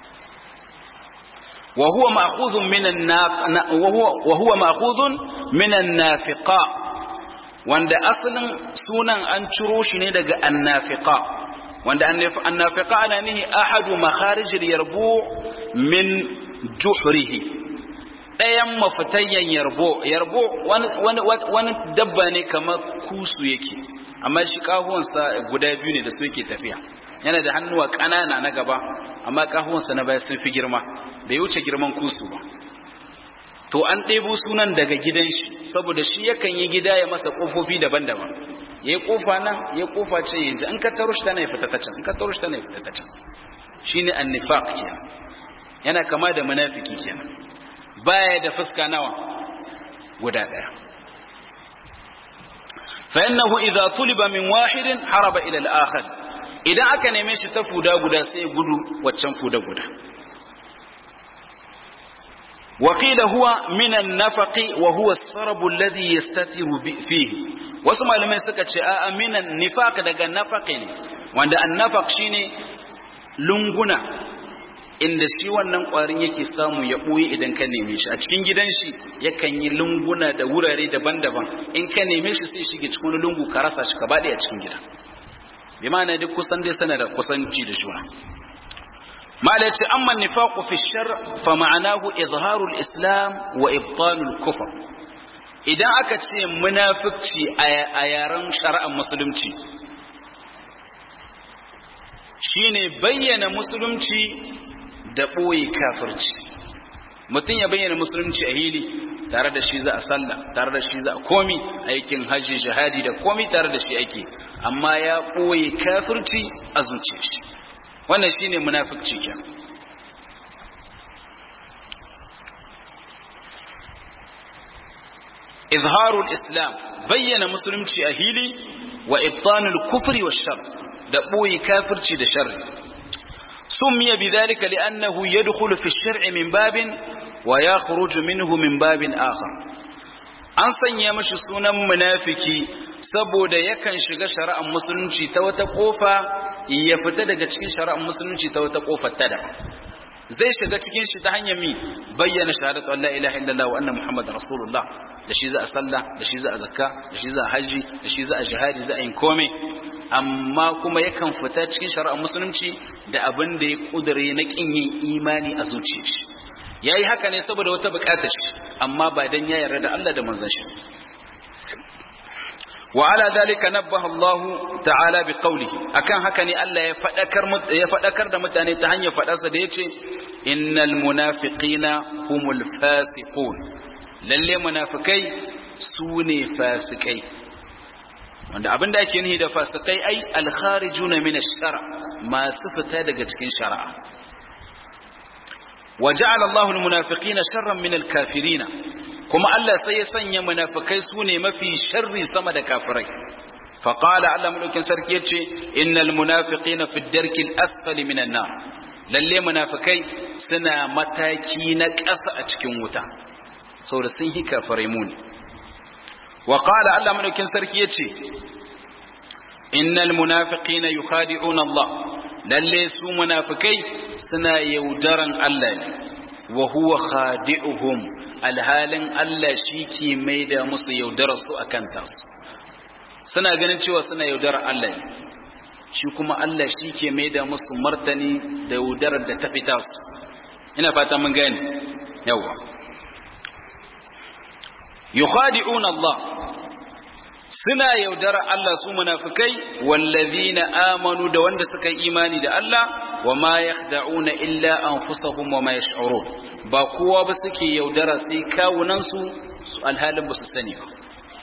wa huwa ma'khudhun min wa huwa ma'khudhun min an-nafiqa wanda asalin sunan an ciro shi ne daga annafiqa wanda annafiqa ana nihi ahadu makharijil yarbu min juhrihi ɗayan mafitayyan yarbo yarbo wani dabba ne kamar kusu yake amma shi kahuwansa guda biyu ne da su yake tafiya yana da hannuwa ƙanana na gaba amma kahuwansa na baya sun fi girma bai wuce girman kusu ba to an ɗebo sunan daga gidan shi saboda shi yakan yi gida ya masa ƙofofi daban-daban ya yi ƙofa nan ya ƙofa ce yanzu an ka taro shi tana ya fita ta can in ka taro shi tana ya fita ta can shine annifaq kenan yana kama da munafiki kenan baya da fuska nawa guda daya fa innahu idza tuliba min wahidin haraba ila al-akhar idan aka neme shi ta fuda guda sai gudu waccan fuda guda وقيل هو من النفق وهو السرب الذي يستتر فيه wasu malamai suka ce a minan nifaq daga nafaqi ne wanda annafaq shine lunguna inda shi wannan kwarin yake samu ya ɓoye idan ka neme shi a cikin gidan shi yakan yi lunguna da wurare daban-daban in ka neme shi sai shige cikin lungu ka rasa shi ka baɗe a cikin gida bi ma'ana duk kusan dai sana da kusanci da juna mala ce amma nifaqu fi shar fa ma'anahu izharul islam wa ibtalul kufr idan aka ce munafiqci a yaren shari'ar musulunci shine bayyana musulunci da ɓoye kafirci mutum ya bayyana musulunci a hili tare da shi za a sallah tare da shi za a komi aikin hajji jihadi da komi tare da shi ake amma ya ɓoye kafirci a zuciya shi wannan shine munafikci ke izharul islam bayyana musulunci a hili wa ibtanul kufri wa shar da ɓoye kafirci da sharri سمي بذلك لأنه يدخل في الشرع من باب ويخرج منه من باب آخر an sanya mashi sunan munafiki saboda yakan shiga shari'ar musulunci ta wata kofa ya fita daga cikin shari'ar musulunci ta wata kofar ta daban zai shiga cikin shi ta hanyar mi bayyana shahadatu Allah ilaha illallah wa anna muhammad rasulullah da shi za a sallah da shi za a zakka da shi za a haji da shi za a jihadi za a yin komai amma kuma yakan fita cikin shari'ar musulunci da abin da ya kudure na kin yin imani a zuciyar shi yayi haka ne saboda wata bukatar shi amma ba dan ya yarda da Allah da manzon shi wa ala dalika nabbaha Allah ta'ala bi qawlihi akan haka ne Allah ya fadakar ya fadakar da mutane ta hanyar fadarsa da yace innal munafiqina humul fasiqun lalle munafikai sune fasikai wanda abinda ake nihi da fasikai ai alkharijuna min ash-shara masu fita daga cikin shari'a وجعل الله المنافقين شرا من الكافرين كما الله سيسن منافقai sune mafi sharri sama da kafirai فقال الله ملوكين sarki yace innal munafiqina fi ad-darki al-asfali min an-nar lalle munafikai suna mataki na ƙasa a cikin wuta saboda sun hi kafirai muni wa qala Allah mulukin sarki yace innal munafiqina yukhadi'una Allah lalle su munafikai suna yaudaran Allah ne wa huwa khadi'uhum alhalin Allah shi ke maida musu yaudara su akan tasu suna ganin cewa suna yaudarar Allah ne shi kuma Allah shi ke maida musu martani da yaudarar da ta fita su ina fata mun gane yawa yukhadi'una Allah suna yaudara Allah su munafikai wallazina amanu da wanda suka yi imani da Allah wa ma yakhda'una illa anfusahum wa ma yash'urun ba kowa ba suke yaudara sai kawunan su su alhalin ba su sani ba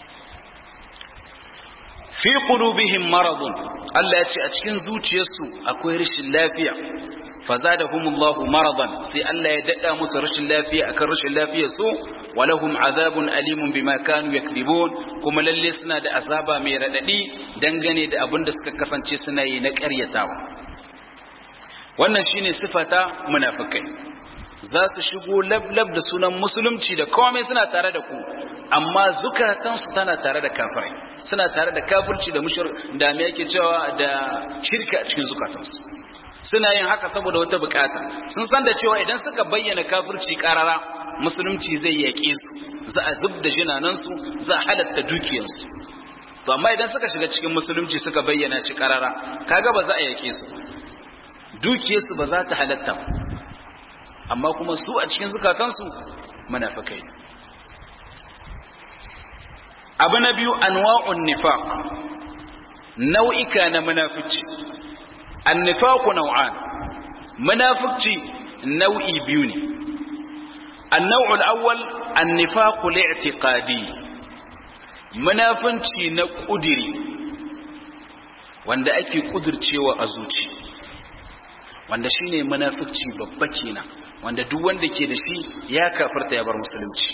fi qulubihim maradun Allah ya ce a cikin zuciyarsu akwai rashin lafiya fazadahumullahu maradan sai Allah ya dada musu rashin lafiya akan rashin lafiyar su walahum azabun alimun bima kanu yakdibun kuma lalle suna da azaba mai radadi dangane da abin da suka kasance suna yi na ƙaryatawa wannan shine sifata munafikai za su shigo lablab da sunan musulunci da komai suna tare da ku amma zukatansu tana tare da kafirai suna tare da kafirci da mushrik da me yake cewa da shirka a cikin zukatansu suna yin haka saboda wata bukata sun san da cewa idan suka bayyana kafirci karara musulunci zai yaƙe su za a zub da jinanansu za a halatta dukiyarsu to amma idan suka shiga cikin musulunci suka bayyana shi karara kaga ba za a yaƙe su dukiyarsu ba za ta halatta amma kuma su a cikin zukatansu munafikai abu na biyu anwa'un nifaq nau'ika na munafici annifaqu naw'an munafici nau'i biyu ne النوع الأول النفاق الاعتقادي munafunci na ƙudiri wanda ake ƙudurcewa a zuci wanda shine munafici babba kenan wanda duk wanda ke da shi ya kafirta ya bar musulunci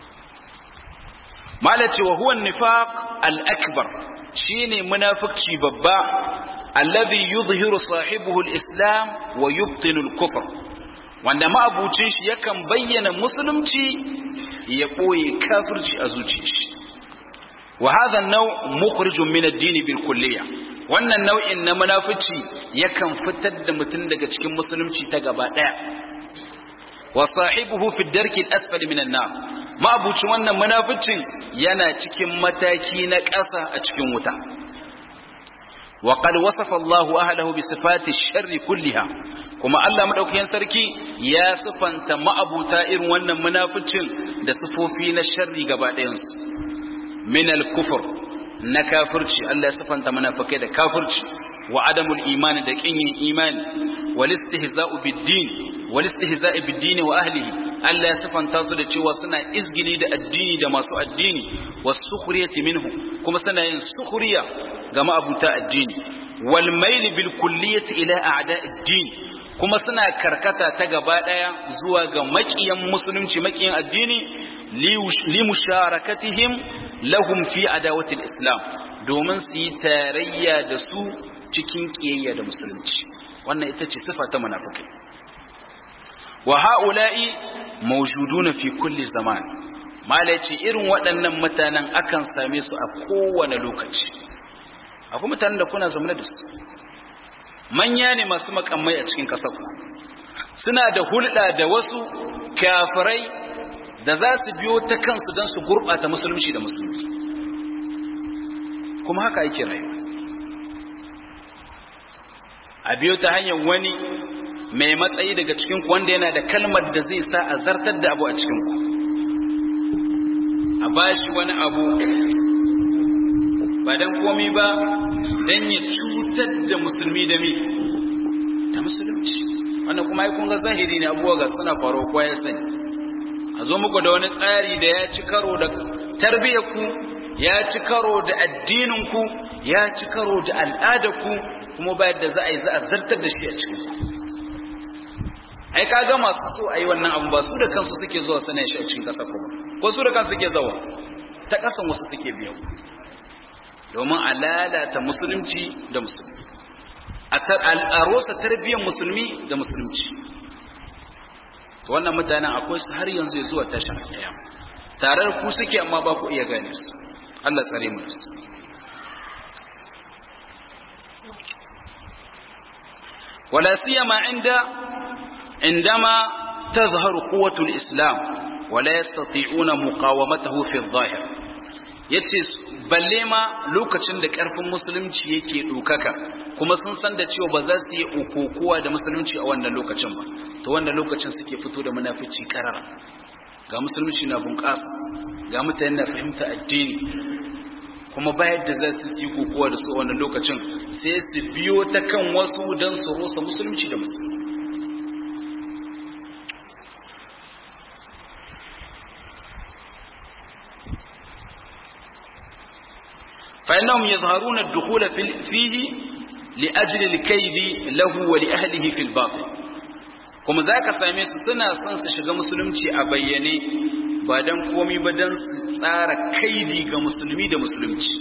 malaci wa huwa nifaq al-akbar shine munafici babba alladhi yudhihiru sahibuhu al-islam wa yubtinu al-kufr wanda ma'abucin shi yakan bayyana musulunci ya koye kafirci a zuciyar shi wa hadha an-naw' mukhrijun min ad-din bil kulliyah wannan nau'in na munafici yakan fitar da mutum daga cikin musulunci ta gaba daya wa sahibuhu fi darki al-asfali min an-nar ma'abucin wannan munaficin yana cikin mataki na ƙasa a cikin wuta wa qad wasafa Allahu ahlahu bi sifati sharri kulliha kuma Allah madaukakin sarki ya sifanta ma'abuta irin wannan munaficin da sifofi na sharri gaba ɗayansu min al-kufr na kafirci Allah ya sifanta munafikai da kafirci wa adamul imani da kin yin imani wal istihza'u bid-din wal istihza'u bid-din wa ahlihi Allah ya sifanta su da cewa suna izgili da addini da masu addini was sukhriyati minhu kuma suna yin sukhriya ga ma'abuta addini wal mail bil kulliyati ila a'da'id-din kuma suna karkata ta gaba daya zuwa ga makiyan musulunci makiyan addini li musharakatihim lahum fi adawati islam domin su yi tarayya da su cikin kiyayya da musulunci wannan ita ce sifa ta munafikai wa ha'ula'i mawjuduna fi kulli zaman mala ce irin waɗannan mutanen akan same su a kowane lokaci akwai mutanen da kuna zama da su manya ne masu makamai a cikin ƙasar suna da hulɗa da wasu kafirai da za su biyo ta kansu don su gurɓata musulunci da musulunci kuma haka yake rayuwa a biyo ta hanyar wani mai matsayi daga cikinku wanda yana da kalmar da zai sa a zartar da abu a cikinku a ba shi wani abu ba don komi ba don ya cutar da musulmi da mi da musulunci wannan kuma aikun ga zahiri ne abuwa ga suna faruwa kuwa ya sani a zo muku da wani tsari da ya ci karo da tarbiyyarku ya ci karo da addininku ya ci karo da al'adarku kuma bayan da za a yi za a zartar da shi a cikin ai ka ga masu so a yi wannan abu ba su da kansu suke zuwa sanar shi a cikin ƙasa kuma ko su da kansu suke zawa ta ƙasan wasu suke biyan domin a lalata musulunci da musulmi a rosa tarbiyyar musulmi da musulunci wannan mutanen akwai su har yanzu ya zuwa tashin kiyama tare da ku suke amma ba ku iya gane su Allah tsare mu su wala siyama inda indama tazharu quwwatul islam wala yastati'una muqawamatahu fi adh-dhahir yace balle ma lokacin da karfin musulunci yake dokaka kuma sun san da cewa ba za su yi ukokuwa da musulunci a wannan lokacin ba to wannan lokacin suke fito da munafici karara ga musulunci na bunƙasa ga mutane na fahimta addini kuma bayar da za su yi kokowa da su a wannan lokacin sai su biyo ta kan wasu don su rosa musulunci da musulunci فإنهم يظهرون الدخول فيه لأجل الكيد له ولأهله في الباطل kuma za ka same su suna son su shiga musulunci a bayyane ba don komi ba don su tsara kaidi ga musulmi da musulunci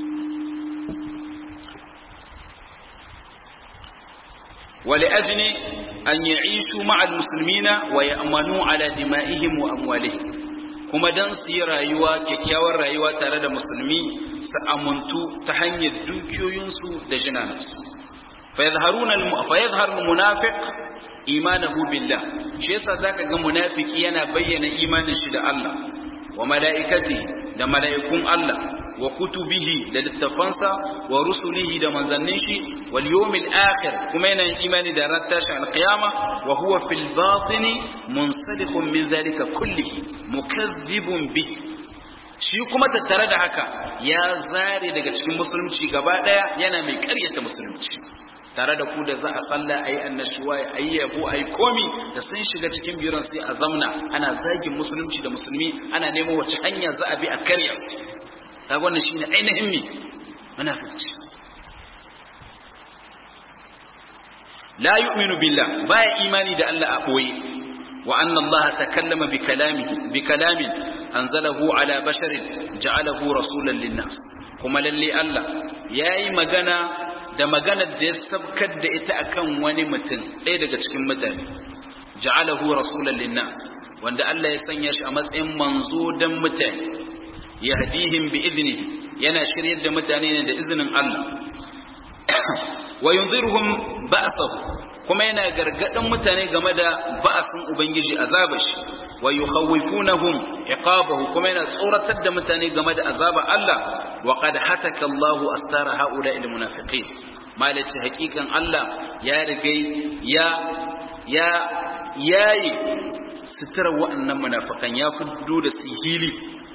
wale ajini an yi ishu ma'al musulmina wa ya amanu ala dima'ihim wa amwalihim kuma don su yi rayuwa kyakkyawar rayuwa tare da musulmi su amuntu ta hanyar dukiyoyinsu da jinansu fa yadhharu al-munafiq imanahu billah shi yasa zaka ga munafiki yana bayyana imanin shi da Allah wa malaikati da malaikun Allah wa kutubihi da littafansa wa rusulihi da manzannin shi wal yawmil akhir kuma yana imani da ran tashin alqiyama wa huwa fil batini munsalihun min zalika kullihi mukazzibun bi shi kuma tattare da haka ya zare daga cikin musulunci gaba daya yana mai ƙaryata musulunci tare da ku da za a salla a yi annashuwa a yi yabo a yi komi da sun shiga cikin biron sai a zamna ana zagin musulunci da musulmi ana nemo wace hanya za a bi a karya su ta wannan shine ainihin mi munafiki la yu'minu billah baya imani da Allah a boye wa anna Allah takallama bi kalamihi bi kalamin anzalahu ala basharin ja'alahu rasulan linnas kuma lalle Allah yayi magana da maganar da ya sabkar da ita akan wani mutum ɗaya daga cikin mutane ja'alahu rasulan linnas wanda Allah ya sanya shi a matsayin manzo dan mutane yahdihim bi idnihi yana shiryar da mutane ne da izinin Allah wa yunziruhum ba'sahu kuma yana gargadin mutane game da ba'asin ubangiji azabar shi wa yukhawifunahum iqabahu kuma yana tsoratar da mutane game da azabar Allah wa qad hataka Allahu astara haula il munafiqin malaci hakikan Allah ya rigai ya ya yayi sutura wa'annan munafikan ya fuddo da sihili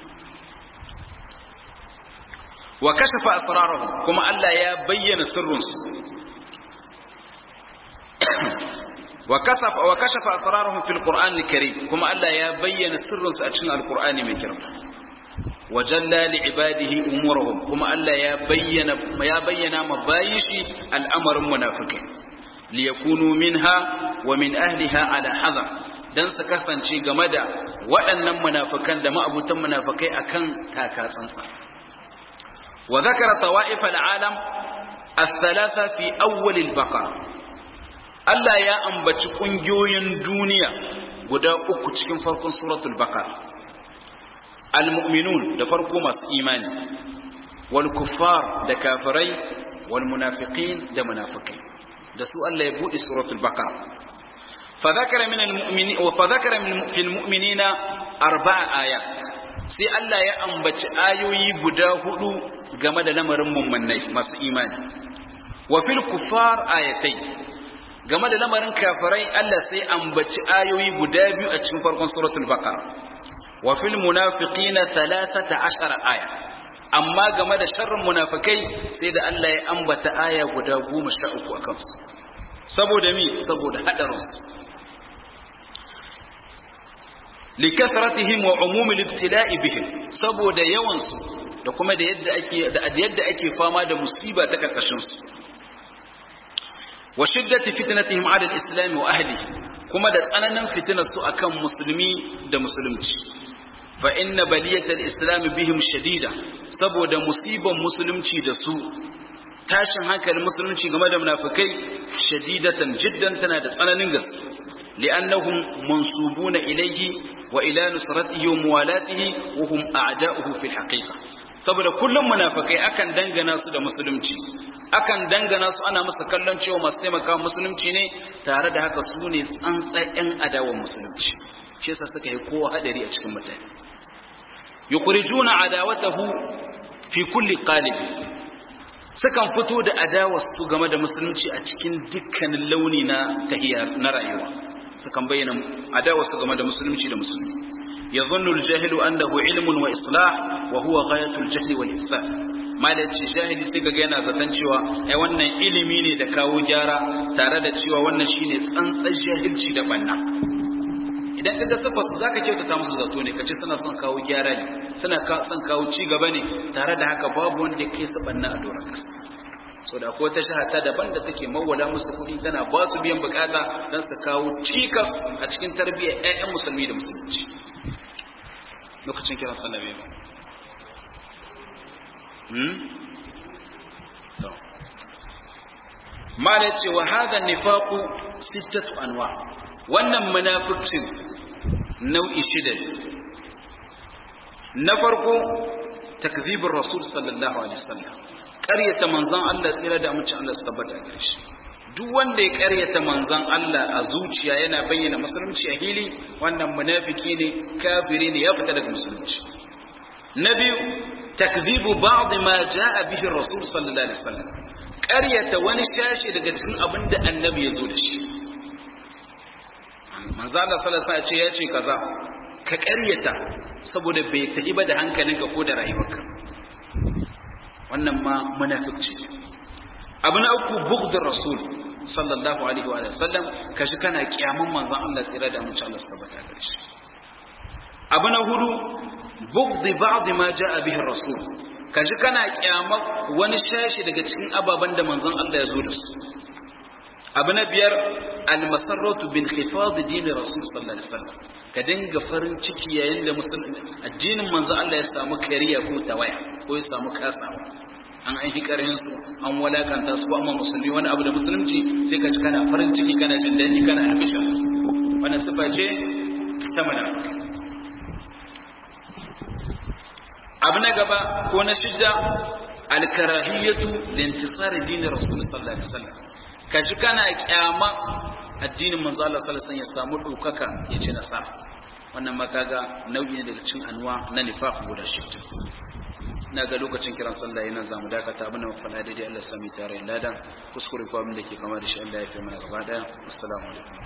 wa kashafa asrarahum kuma Allah ya bayyana sirrinsu wa kasafa wa kashafa asrarahum fil qur'an al-karim kuma Allah ya bayyana sirrinsu a cikin alqur'ani mai girma wa jalla li ibadihi umurahum kuma Allah ya bayyana ya bayyana ma bayin shi al'amarin munafikai li yakunu minha wa min ahliha ala hadar dan su kasance game da waɗannan munafikan da ma'abutan munafikai akan takatsantsa وذكر طوائف العالم الثلاثة في أول البقرة Allah ya ambaci ƙungiyoyin duniya guda uku cikin farkon suratul baqara al-mu'minun da farko masu imani wal kuffar da kafirai wal munafiqin da munafikai da su Allah ya bude suratul baqara fa dhakara min al-mu'minin wa fa dhakara min fil mu'minina arba'a ayat sai Allah ya ambaci ayoyi guda hudu game da lamarin mummunai masu imani wa fil kuffar ayatai game da lamarin kafirai Allah sai ambaci ayoyi guda biyu a cikin farkon suratul baqara wa fil munafiqina 13 aya amma game da sharrin munafikai sai da Allah ya ambata aya guda 13 a kansu saboda mi saboda hadarinsu likathratihim wa umumil ibtila'i bihim saboda yawan su da kuma da yadda ake da yadda ake fama da musiba ta karkashin su wa shiddati fitnatihim 'ala al-islam wa ahlihi kuma da tsananin fitinar su akan musulmi da musulunci fa inna baliyat al-islam bihim shadida saboda musiban musulunci da su tashin hankalin musulunci game da munafikai shadidatan jiddan tana da tsananin gaske li'annahum mansubuna ilayhi wa ila nusratihi wa muwalatihi wa hum a'da'uhu fil haqiqa saboda kullum munafikai akan dangana su da musulunci akan dangana su ana musu kallon cewa masu taimaka musulunci ne tare da haka su ne tsantsayen adawan musulunci shi yasa suka yi kowa hadari a cikin mutane yukhrijuna adawatahu fi kulli qalib sukan fito da adawar su game da musulunci a cikin dukkanin launi na tahiyya na rayuwa sukan bayyana adawar su game da musulunci da musulmi yadhunnu al-jahilu annahu ilmun wa islah wa huwa ghayatu al-jahli wal ifsad malaci jahili sai kaga yana zaton cewa ai wannan ilimi ne da kawo gyara tare da cewa wannan shine tsantsan jahilci da banna idan kaga safa su zaka kyautata musu zato ne kace suna son kawo gyara ne suna son kawo ci gaba ne tare da haka babu wanda kai su banna a doron kasa so da ko ta shahata daban da take mawwala musu kuɗi tana ba su biyan bukata don su kawo cikas a cikin tarbiyyar ƴaƴan musulmi da musulunci lokacin kiran sallabe ba mala ce wa hada nifaqu sittatu anwa wannan munafiqcin nau'i shida na farko takzibur rasul sallallahu alaihi wasallam ƙaryata manzon Allah tsira da amincin Allah su tabbata gare shi duk wanda ya ƙaryata manzon Allah a zuciya yana bayyana musulunci a hili wannan munafiki ne kafiri ne ya fita daga musulunci na biyu takzibu ba'd ma jaa bihi rasul sallallahu alaihi wasallam ƙaryata wani shashi daga cikin abin da annabi ya zo da shi manzo Allah sallallahu alaihi wasallam ya ce kaza ka ƙaryata saboda bai tafi ba da hankalinka ko da rayuwarka wannan ma munafiqci abu na uku bugdur rasul sallallahu alaihi wa sallam kashi kana kiyaman manzon Allah tsira da mutum Allah tabbata gare shi abu na hudu bugdi ba'd ma jaa bihi rasul kashi kana kiyama wani shashi daga cikin ababan da manzon Allah ya zo da su abu na biyar almasarratu bin khifad din rasul sallallahu alaihi wasallam ka dinga farin ciki yayin da musulmi addinin manzo Allah ya samu kariya ko tawaya ko ya samu kasawa an aiki karin su an walakanta su ko amma musulmi wani abu da musulunci sai ka ji kana farin ciki kana jin daɗi kana albisha wannan sifa ce ta munafiki abu na gaba ko na shidda alkarahiyatu lintisari dinin rasul sallallahu alaihi wasallam kaji kana kyama addinin manzo Allah sallallahu alaihi wasallam ya samu dokaka ya ci nasara wannan makaga nau'i ne daga cikin anwa na nifaq guda shidda ina ga lokacin kiran sallah yana zamu dakata abin da mu faɗa daidai Allah sami tare lada kuskure ko abin da ke kama da shi Allah ya fi mana gaba daya assalamu alaikum